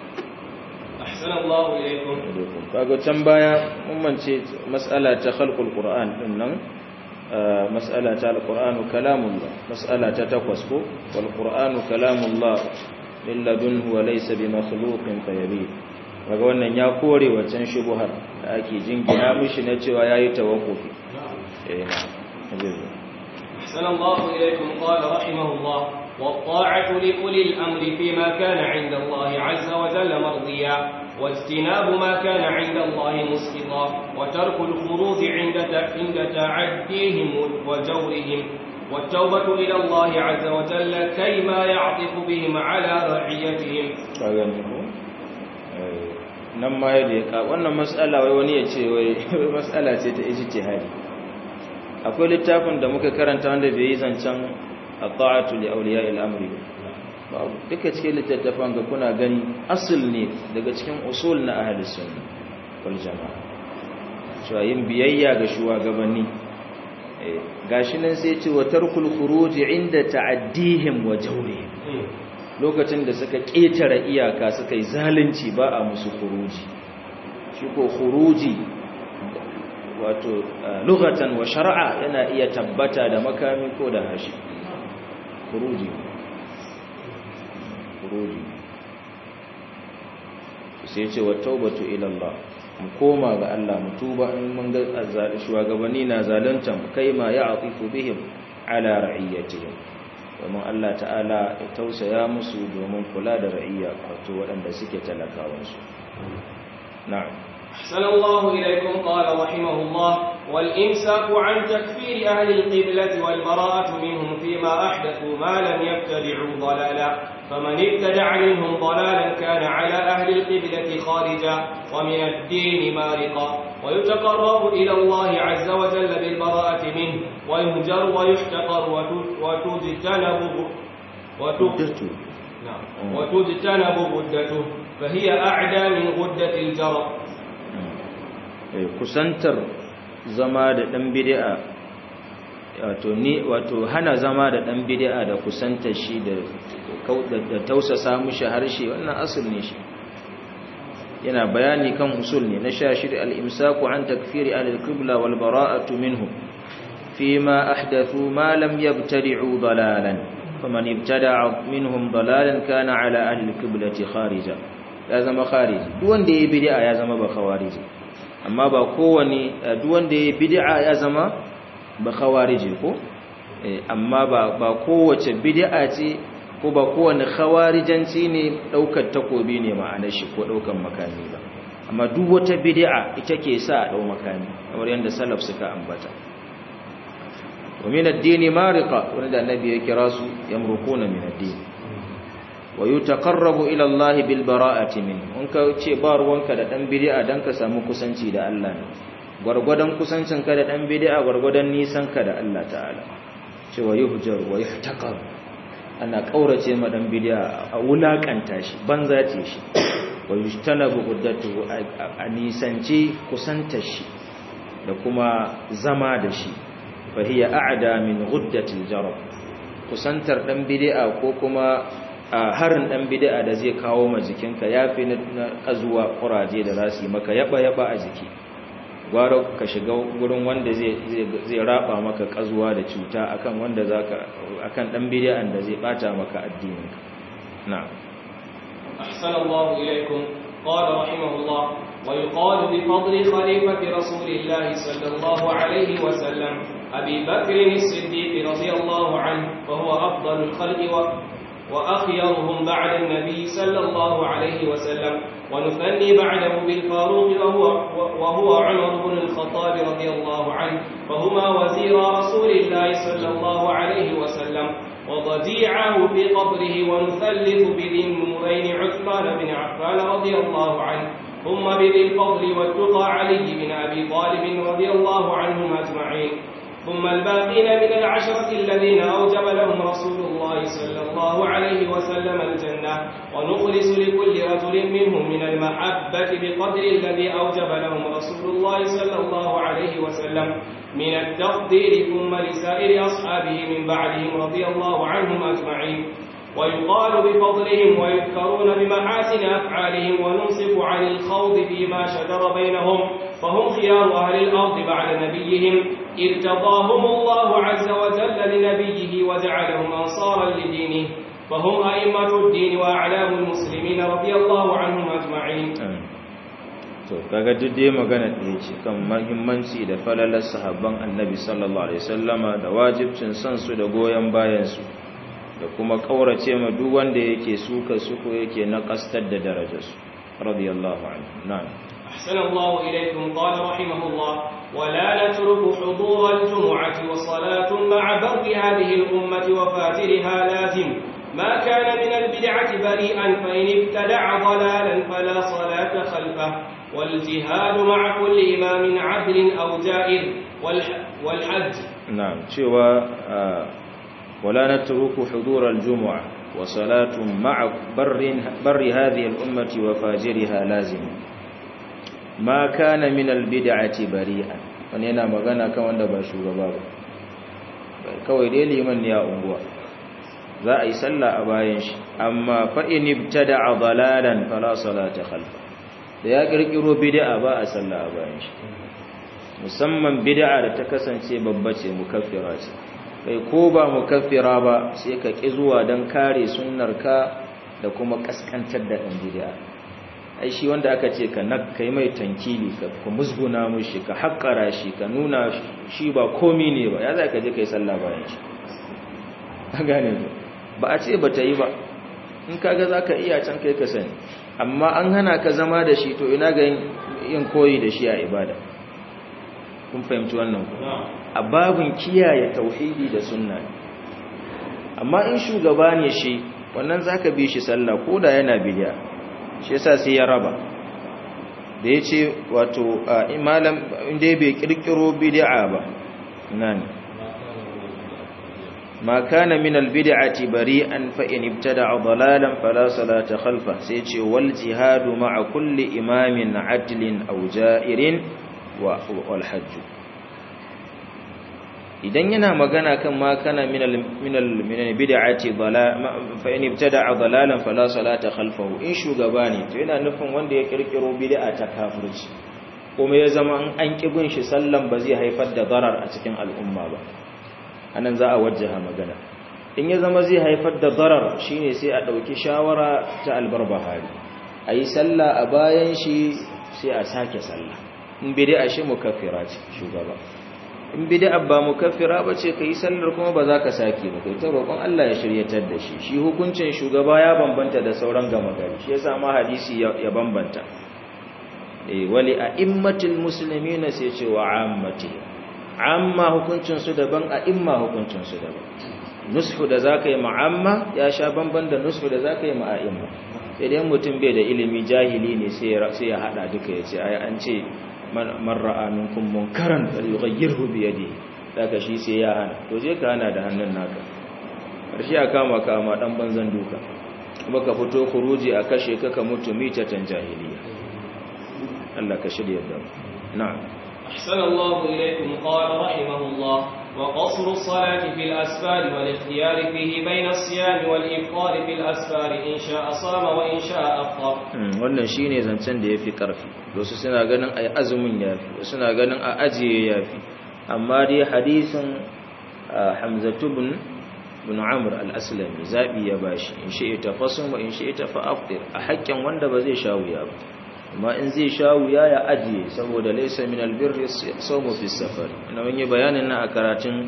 Speaker 2: ahsanallahu ilaykum
Speaker 1: kaga can baya mun mance mas'ala ta khalqul qur'an din nan mas'ala ta alqur'anu kalamullah mas'ala ta takwas ko wal qur'anu kalamullah lilladunhu wa laysa bimakhluqin fayabi kaga wannan ya kore wancan shubuhar da ake jingina mishi na cewa yayi tawakkufi eh
Speaker 2: أحسن الله إليكم قال رحمه الله والطاعة لأولي الأمر فيما كان عند الله عز وجل مرضيا واجتناب ما كان عند الله مسقطا وترك الخروج عند عند تعديهم وجورهم والتوبة إلى الله عز وجل كيما يعطف بهم على رعيتهم
Speaker 1: nan ma yadda ya ka wannan matsala wai wani ya ce wai matsala ce ta ijtihadi akwai littafin da muka karanta wanda bai yi zancen at-ta'atu li awliya al-amri babu duka cikin littattafan ga kuna gani asul ne daga cikin usul na ahli sunna wal jama'a cewa yin biyayya ga shugabanni gashi nan sai ce wa tarkul khuruj inda ta'addihim wa jawrihim lokacin da suka ketare iyaka suka yi zalunci ba a musu khuruji shi ko khuruji wato lughatan wa shar'a yana iya tabbata da makami ko da hashi khuruji khuruji sai ce wa taubatu ila Allah mu koma ga Allah mu tuba in mun ga shugabanni na zalunta mu kai ma ya'tifu bihim ala ra'iyatihim domin Allah ta'ala ya tausaya musu domin kula da ra'iyya wato waɗanda suke talakawansu na'am
Speaker 2: أحسن الله إليكم قال رحمه الله والإمساك عن تكفير أهل القبلة والبراءة منهم فيما أحدثوا ما لم يبتدعوا ضلالا فمن ابتدع منهم ضلالا كان على أهل القبلة خارجا ومن الدين مارقا ويتقرب إلى الله عز وجل بالبراءة منه ويهجر ويحتقر وتجتنب وتجتنب غدته فهي أعدى من غدة الجرى
Speaker 1: kusantar zama da ɗan bid'a wato ni wato hana zama da ɗan bid'a da kusantar shi da da tausasa mushi harshe wannan asul ne shi yana bayani kan usul ne na shashir al-imsaku an takfiri al-qibla wal bara'atu minhum fima ahdathu ma lam yabtadi'u dalalan faman ibtada'a minhum dalalan kana ala ahli al-qiblati kharija ya zama khariji duk wanda yayi bid'a ya zama ba khawariji amma ba kowane duk wanda yayi bid'a ya zama ba khawarije ko amma ba ba kowace bid'a ce ko ba kowane khawarijanci ne daukar takobi ne ma'anar shi ko daukan makami ba amma duk wata bid'a ita ke sa a dau makami kamar yadda salaf suka ambata wa min ad-din mariqa wanda annabi ya kira su yamruquna min ad-din wa yutaqarrabu ila Allah bil bara'ati min in ka ce ba ruwanka da dan bid'a dan ka samu kusanci da Allah ne gwargwadon kusancin ka da dan bid'a gwargwadon nisan ka da Allah ta'ala cewa yuhjar wa yuhtaqar ana kaurace ma dan bid'a a wulakanta shi banza ce shi wa yujtanabu uddatuhu a nisanci kusantar shi da kuma zama da shi fa hiya a'da min ghuddatil jarab kusantar dan bid'a ko kuma harin dan bid'a da zai kawo ma jikinka yafi na kazuwa kuraje da zasu yi maka yaba yaba a jiki gwara ka shiga gurin wanda zai zai raba maka kazuwa da cuta akan wanda zaka akan dan bid'an da zai bata maka addininka na'am
Speaker 2: أحسن الله إليكم قال رحمه الله ويقال بفضل خليفة رسول الله صلى الله عليه وسلم أبي بكر الصديق رضي الله عنه وهو أفضل الخلق و وأخيرهم بعد النبي صلى الله عليه وسلم ونثني بعده بالفاروق وهو, وهو عمر بن الخطاب رضي الله عنه فهما وزير رسول الله صلى الله عليه وسلم وضجيعه في قبره ونثلث بذي النورين عثمان بن عفان رضي الله عنه ثم بذي الفضل والتقى علي بن أبي طالب رضي الله عنهم أجمعين ثم الباقين من العشرة الذين أوجب لهم رسول الله صلى الله عليه وسلم الجنة ونخلص لكل رجل منهم من المحبة بقدر الذي أوجب لهم رسول الله صلى الله عليه وسلم من التقدير ثم لسائر أصحابه من بعدهم رضي الله عنهم أجمعين ويقال بفضلهم ويذكرون بمحاسن أفعالهم وننصف عن الخوض فيما شجر بينهم فهم خيار أهل الأرض بعد نبيهم ارتضاهم الله عز وجل لنبيه وجعلهم أنصارا لدينه فهم أئمة الدين وأعلام المسلمين رضي الله عنهم أجمعين
Speaker 1: to kaga duk dai magana ɗaya ce kan mahimmanci da falalar sahabban annabi sallallahu alaihi wasallama da wajibcin son su da goyon bayan su da kuma kaurace ma duk wanda yake suka su ko yake naqastar da darajarsu radiyallahu anhu na'am
Speaker 2: أحسن الله إليكم قال رحمه الله ولا نترك حضور الجمعة وصلاة مع بر هذه الأمة وفاترها لازم ما كان من البدعة بريئا فإن ابتدع ضلالا فلا صلاة خلفه والجهاد مع كل إمام عدل أو جائر والحج
Speaker 1: نعم شوى ولا نترك حضور الجمعة وصلاة مع بر, بر هذه الأمة وفاجرها لازم ما كان من البدعة بريئا wani yana magana kan wanda ba shugaba ba kawai dai liman ne a unguwa za a yi sallah a bayan shi amma fa'in ibtada a dalalan fala salata khalfa da ya kirkiro bid'a ba a sallah a bayan shi musamman bid'a da ta kasance babba ce mukaffira ce kai ko ba mukaffira ba sai ka ki zuwa don kare sunnarka da kuma kaskantar da ɗan bid'a ai shi wanda aka ce ka kai mai tankili ka musguna mushi ka haƙƙara shi ka nuna shi ba komi ne ba ya za ka je kai sallah bayan shi a gane ba a ce ba ta yi ba in kaga za ka iya can kai ka sani amma an hana ka zama da shi to ina ga yin koyi da shi a ibada kun fahimci wannan ku a babin kiyaye tauhidi da sunna amma in shugaba ne shi wannan zaka bi shi sallah ko da yana bid'a shi yasa sai ya raba da yace wato malam inda bai kirkiro bid'a ba nan ما كان من البدعة بريئا فإن ابتدع ضلالا فلا صلاة خلفه سيتي والجهاد مع كل إمام عدل أو جائر والحج idan yana magana kan ma kana min al min al min al bid'ati dalal fa in ibtada'a dalalan fala salata khalfahu in shugaba ne to yana nufin wanda ya kirkiro bid'a ta kafirci kuma ya zama an kibin shi sallan ba zai haifar da darar a cikin al'umma ba anan za a wajjaha magana in ya zama zai haifar da darar shine sai a dauki shawara ta albarbahari ayi sallah a bayan shi sai a sake sallah in bid'a shi mukaffira ce shugaba in bid'a ba mukaffira bace kai sallar kuma ba za ka sake ba kai ta roƙon Allah ya shiryatar da shi shi hukuncin shugaba ya bambanta da sauran gama gari shi yasa ma hadisi ya bambanta eh wali a'immatul muslimina sai ce wa ammati amma hukuncin su daban a'imma hukuncin su daban nushu da zaka yi ma'amma ya sha bamban da nushu da zaka yi ma'a'imma sai dai mutum bai da ilimi jahili ne sai ya hada duka ya ce ai an ce man ra'a minkum munkaran falyughayyirhu bi yadihi daga shi sai ya hana to je ka hana da hannun naka karshe a kama kama dan banzan duka kuma ka fito khuruji a kashe ka ka mutu mitatan jahiliya Allah ka shirya da mu na'am
Speaker 2: أحسن الله إليكم قال رحمه الله وقصر الصلاة في الأسفار والاختيار فيه بين الصيام والإفطار في الأسفار إن شاء صام وإن شاء أفطر
Speaker 1: wannan shine zancen da yafi karfi wasu suna ganin ai azumin yafi wasu suna ganin a ajiye yafi amma dai hadisin Hamzatu bin bin Amr al-Aslami zabi ya bashi in shi ita fasum wa in shi ita fa aftir a haƙƙin wanda ba zai sha wuya ba amma in zai sha wuya ya ajiye saboda laysa min albirri sawmu fi safar ina mun yi bayanin na a karatun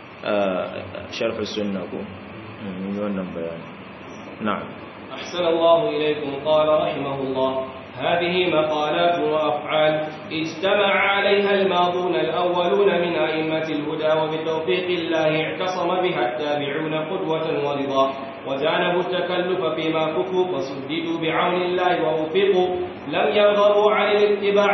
Speaker 1: sharh sunna ko mun yi wannan bayani na'am
Speaker 2: أحسن الله إليكم قال رحمه الله هذه مقالات وأفعال اجتمع عليها الماضون الأولون من أئمة الهدى وبتوفيق الله اعتصم بها التابعون قدوة ورضا وجانبوا التكلف فيما كفوا فسددوا بعون الله ووفقوا لم يرغبوا عن الاتباع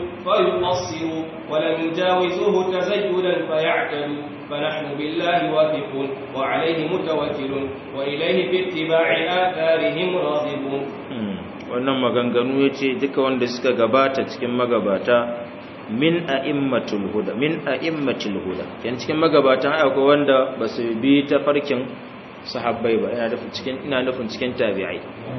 Speaker 2: فيقصروا ولم يجاوزوه تزيدا فيعتدوا فنحن بالله واثقون وعليه متوكلون وإليه في اتباع آثارهم راغبون
Speaker 1: wannan maganganu ya ce duka wanda suka gabata cikin magabata min a'immatul huda min a'immatul huda yan cikin magabatan akwai wanda ba su bi ta farkin sahabbai ba ina nufin cikin ina nufin cikin tabi'ai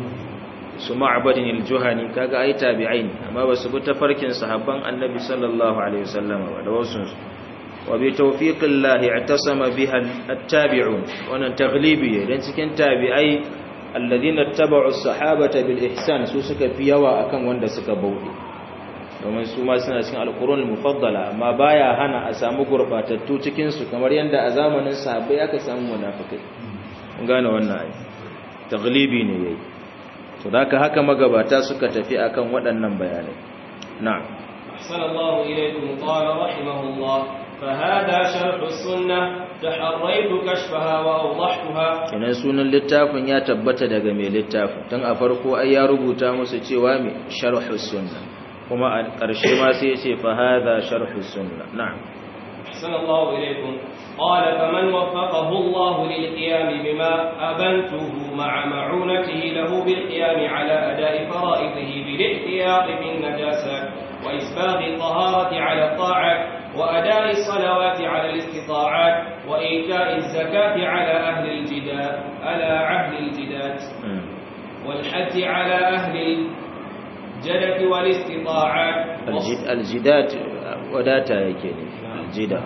Speaker 1: su ma'badin al-juhani kaga ai tabi'ai ne amma ba su bi ta farkin sahabban annabi sallallahu alaihi wasallam ba da wasu wa bi tawfiqillahi i'tasama biha at-tabi'un wannan taglibi dan cikin tabi'ai alladhina ittaba'u as-sahabata bil ihsan su suka fi yawa akan wanda suka bauɗe domin su ma suna cikin alqur'an mufaddala amma baya hana a samu gurbatattu cikin su kamar yanda a zamanin sahabbai aka samu munafikai mun gane wannan ai taglibi ne yayi to haka haka magabata suka tafi akan waɗannan bayanai na'am
Speaker 2: ahsanallahu ilaykum qala rahimahullah فهذا شرح السنة تحريت كشفها وأوضحتها
Speaker 1: kenan sunan littafin ya tabbata daga mai littafin tun a farko ai ya rubuta musu cewa mai sharhus sunna kuma a ƙarshe ma sai ya ce fa hadha sharhus sunna na'am
Speaker 2: أحسن الله إليكم قال فمن وفقه الله للقيام بما أبنته مع معونته له بالقيام على أداء فرائضه بالاحتياط بالنجاسات وإسباغ الطهارة على الطاعات وأداء الصلوات على الاستطاعات وإيتاء الزكاة على أهل الجداد على عهد الجداد والحج على أهل الجدة والاستطاعات
Speaker 1: الجد الجدات وداتا yake ne aljida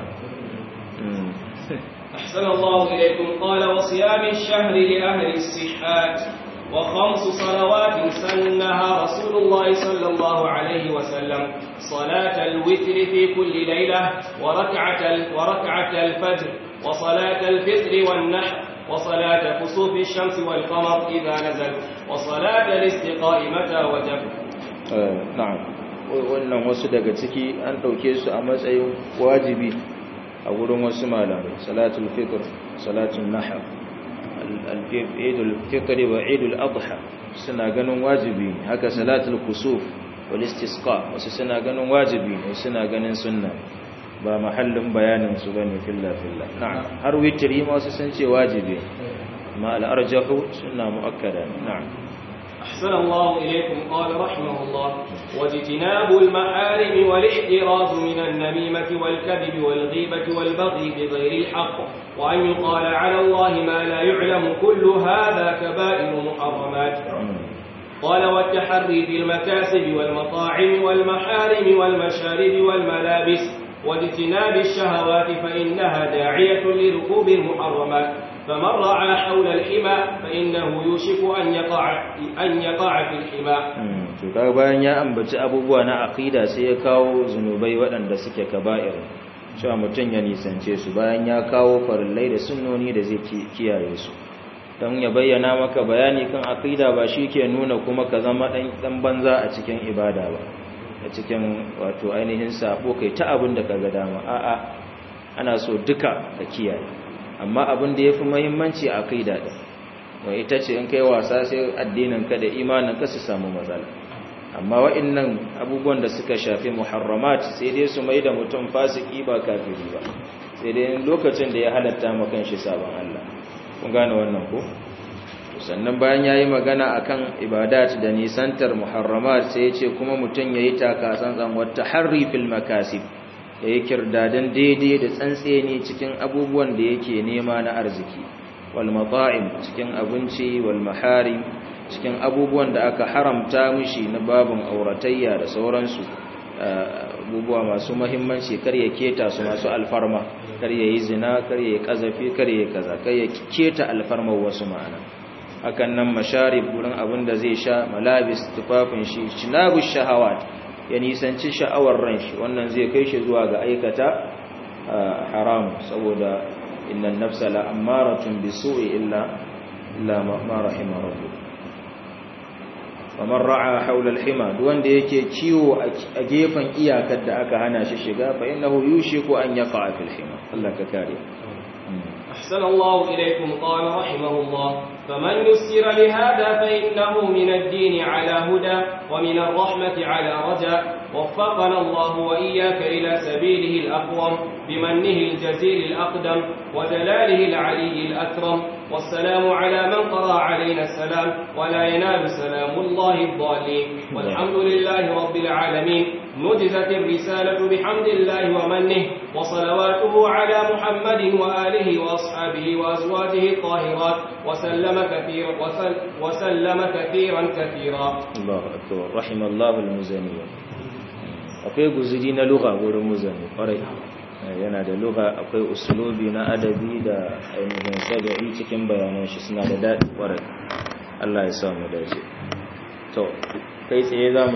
Speaker 2: أحسن الله إليكم قال وصيام الشهر لأهل الصحات وخمس صلوات سنها رسول الله صلى الله عليه وسلم صلاة الوتر في كل ليلة وركعة, وركعة الفجر وصلاة الفطر والنحر وصلاة كسوف الشمس والقمر إذا نزل وصلاة الاستقاء متى وجب
Speaker 1: na'am wannan wasu daga ciki an ɗauke su a matsayin wajibi a wurin wasu malamai salatul fitr salatul nahar idul fitr wa idul adha suna ganin wajibi haka salatul kusuf wal istisqa wasu suna ganin wajibi ne suna ganin sunna ba mahallin bayanin su bane filla filla na'am har witri ma wasu sun ce wajibi ma al arjahu sunna muakkada na'am
Speaker 2: أحسن الله إليكم قال رحمه الله واجتناب المحارم والاحتراز من النميمة والكذب والغيبة والبغي بغير الحق وأن يقال على الله ما لا يعلم كل هذا كبائر محرمات قال والتحري في المكاسب والمطاعم والمحارم والمشارب والملابس واجتناب الشهوات فإنها داعية لركوب المحرمات فمن رعى حول الحمى فإنه يوشك أن يقع أن يقع في الحمى
Speaker 1: to kaga bayan ya ambaci abubuwa na aqida sai ya kawo zunubai waɗanda suke kaba'ir cewa mutum ya nisance su bayan ya kawo farillai da sunnoni da zai kiyaye su don ya bayyana maka bayani kan aqida ba shi ke nuna kuma ka zama dan banza a cikin ibada ba a cikin wato ainihin sabo kai ta abin da kaga dama a'a ana so duka ka kiyaye amma abin da yafi muhimmanci aqida din wai ita ce in kai wasa sai addinin ka da imanin ka su samu matsala amma wa'annan abubuwan da suka shafi muharramat sai dai su mai da mutum fasiki ba kafiri ba sai dai lokacin da ya halatta maka shi sabon Allah kun gane wannan ko sannan bayan yayi magana akan ibadat da nisantar muharramat sai ya ce kuma mutum yayi taka tsantsan wata harri fil makasib yayi kirdadan daidai da tsantseni cikin abubuwan da yake nema na arziki wal mata'im cikin abinci wal maharim cikin abubuwan da aka haramta mishi na babin auratayya da sauransu abubuwa masu mahimmanci kar ya keta su masu alfarma kar ya yi zina kar ya yi kazafi kar ya yi kaza kar ya keta alfarmar wasu ma'ana hakan nan masharib wurin abin da zai sha malabis tufafin shi shinabu shahawat ya nisanci sha'awar ran shi wannan zai kai shi zuwa ga aikata haram saboda innan nafsa la ammaratun bisu'i illa illa ma rahima rabbuk kamar ra'a haula al-hima duk wanda yake kiwo a gefen iyakar da aka hana shi shiga fa innahu yushiku an yaqa fil hima Allah ka kare
Speaker 2: أحسن الله إليكم قال رحمه الله فمن يسر لهذا فإنه من الدين على هدى ومن الرحمة على رجاء وفقنا الله وإياك إلى سبيله الأقوم بمنه الجزيل الأقدم ودلاله العلي الأكرم والسلام على من قرأ علينا السلام ولا ينال سلام الله الضالين والحمد لله رب العالمين نجزت الرسالة بحمد الله ومنه وصلواته على محمد وآله وأصحابه وأزواجه الطاهرات وسلم كثيرا وسل وسلم كثيرا كثيرا
Speaker 1: الله أكبر رحم الله المزني akwai guzuri na lugha wurin muzani kwarai yana da lugha akwai usulubi na adabi da ainihin saga'i cikin bayanan shi suna da daɗi kwarai Allah ya samu dace to kai tsaye za mu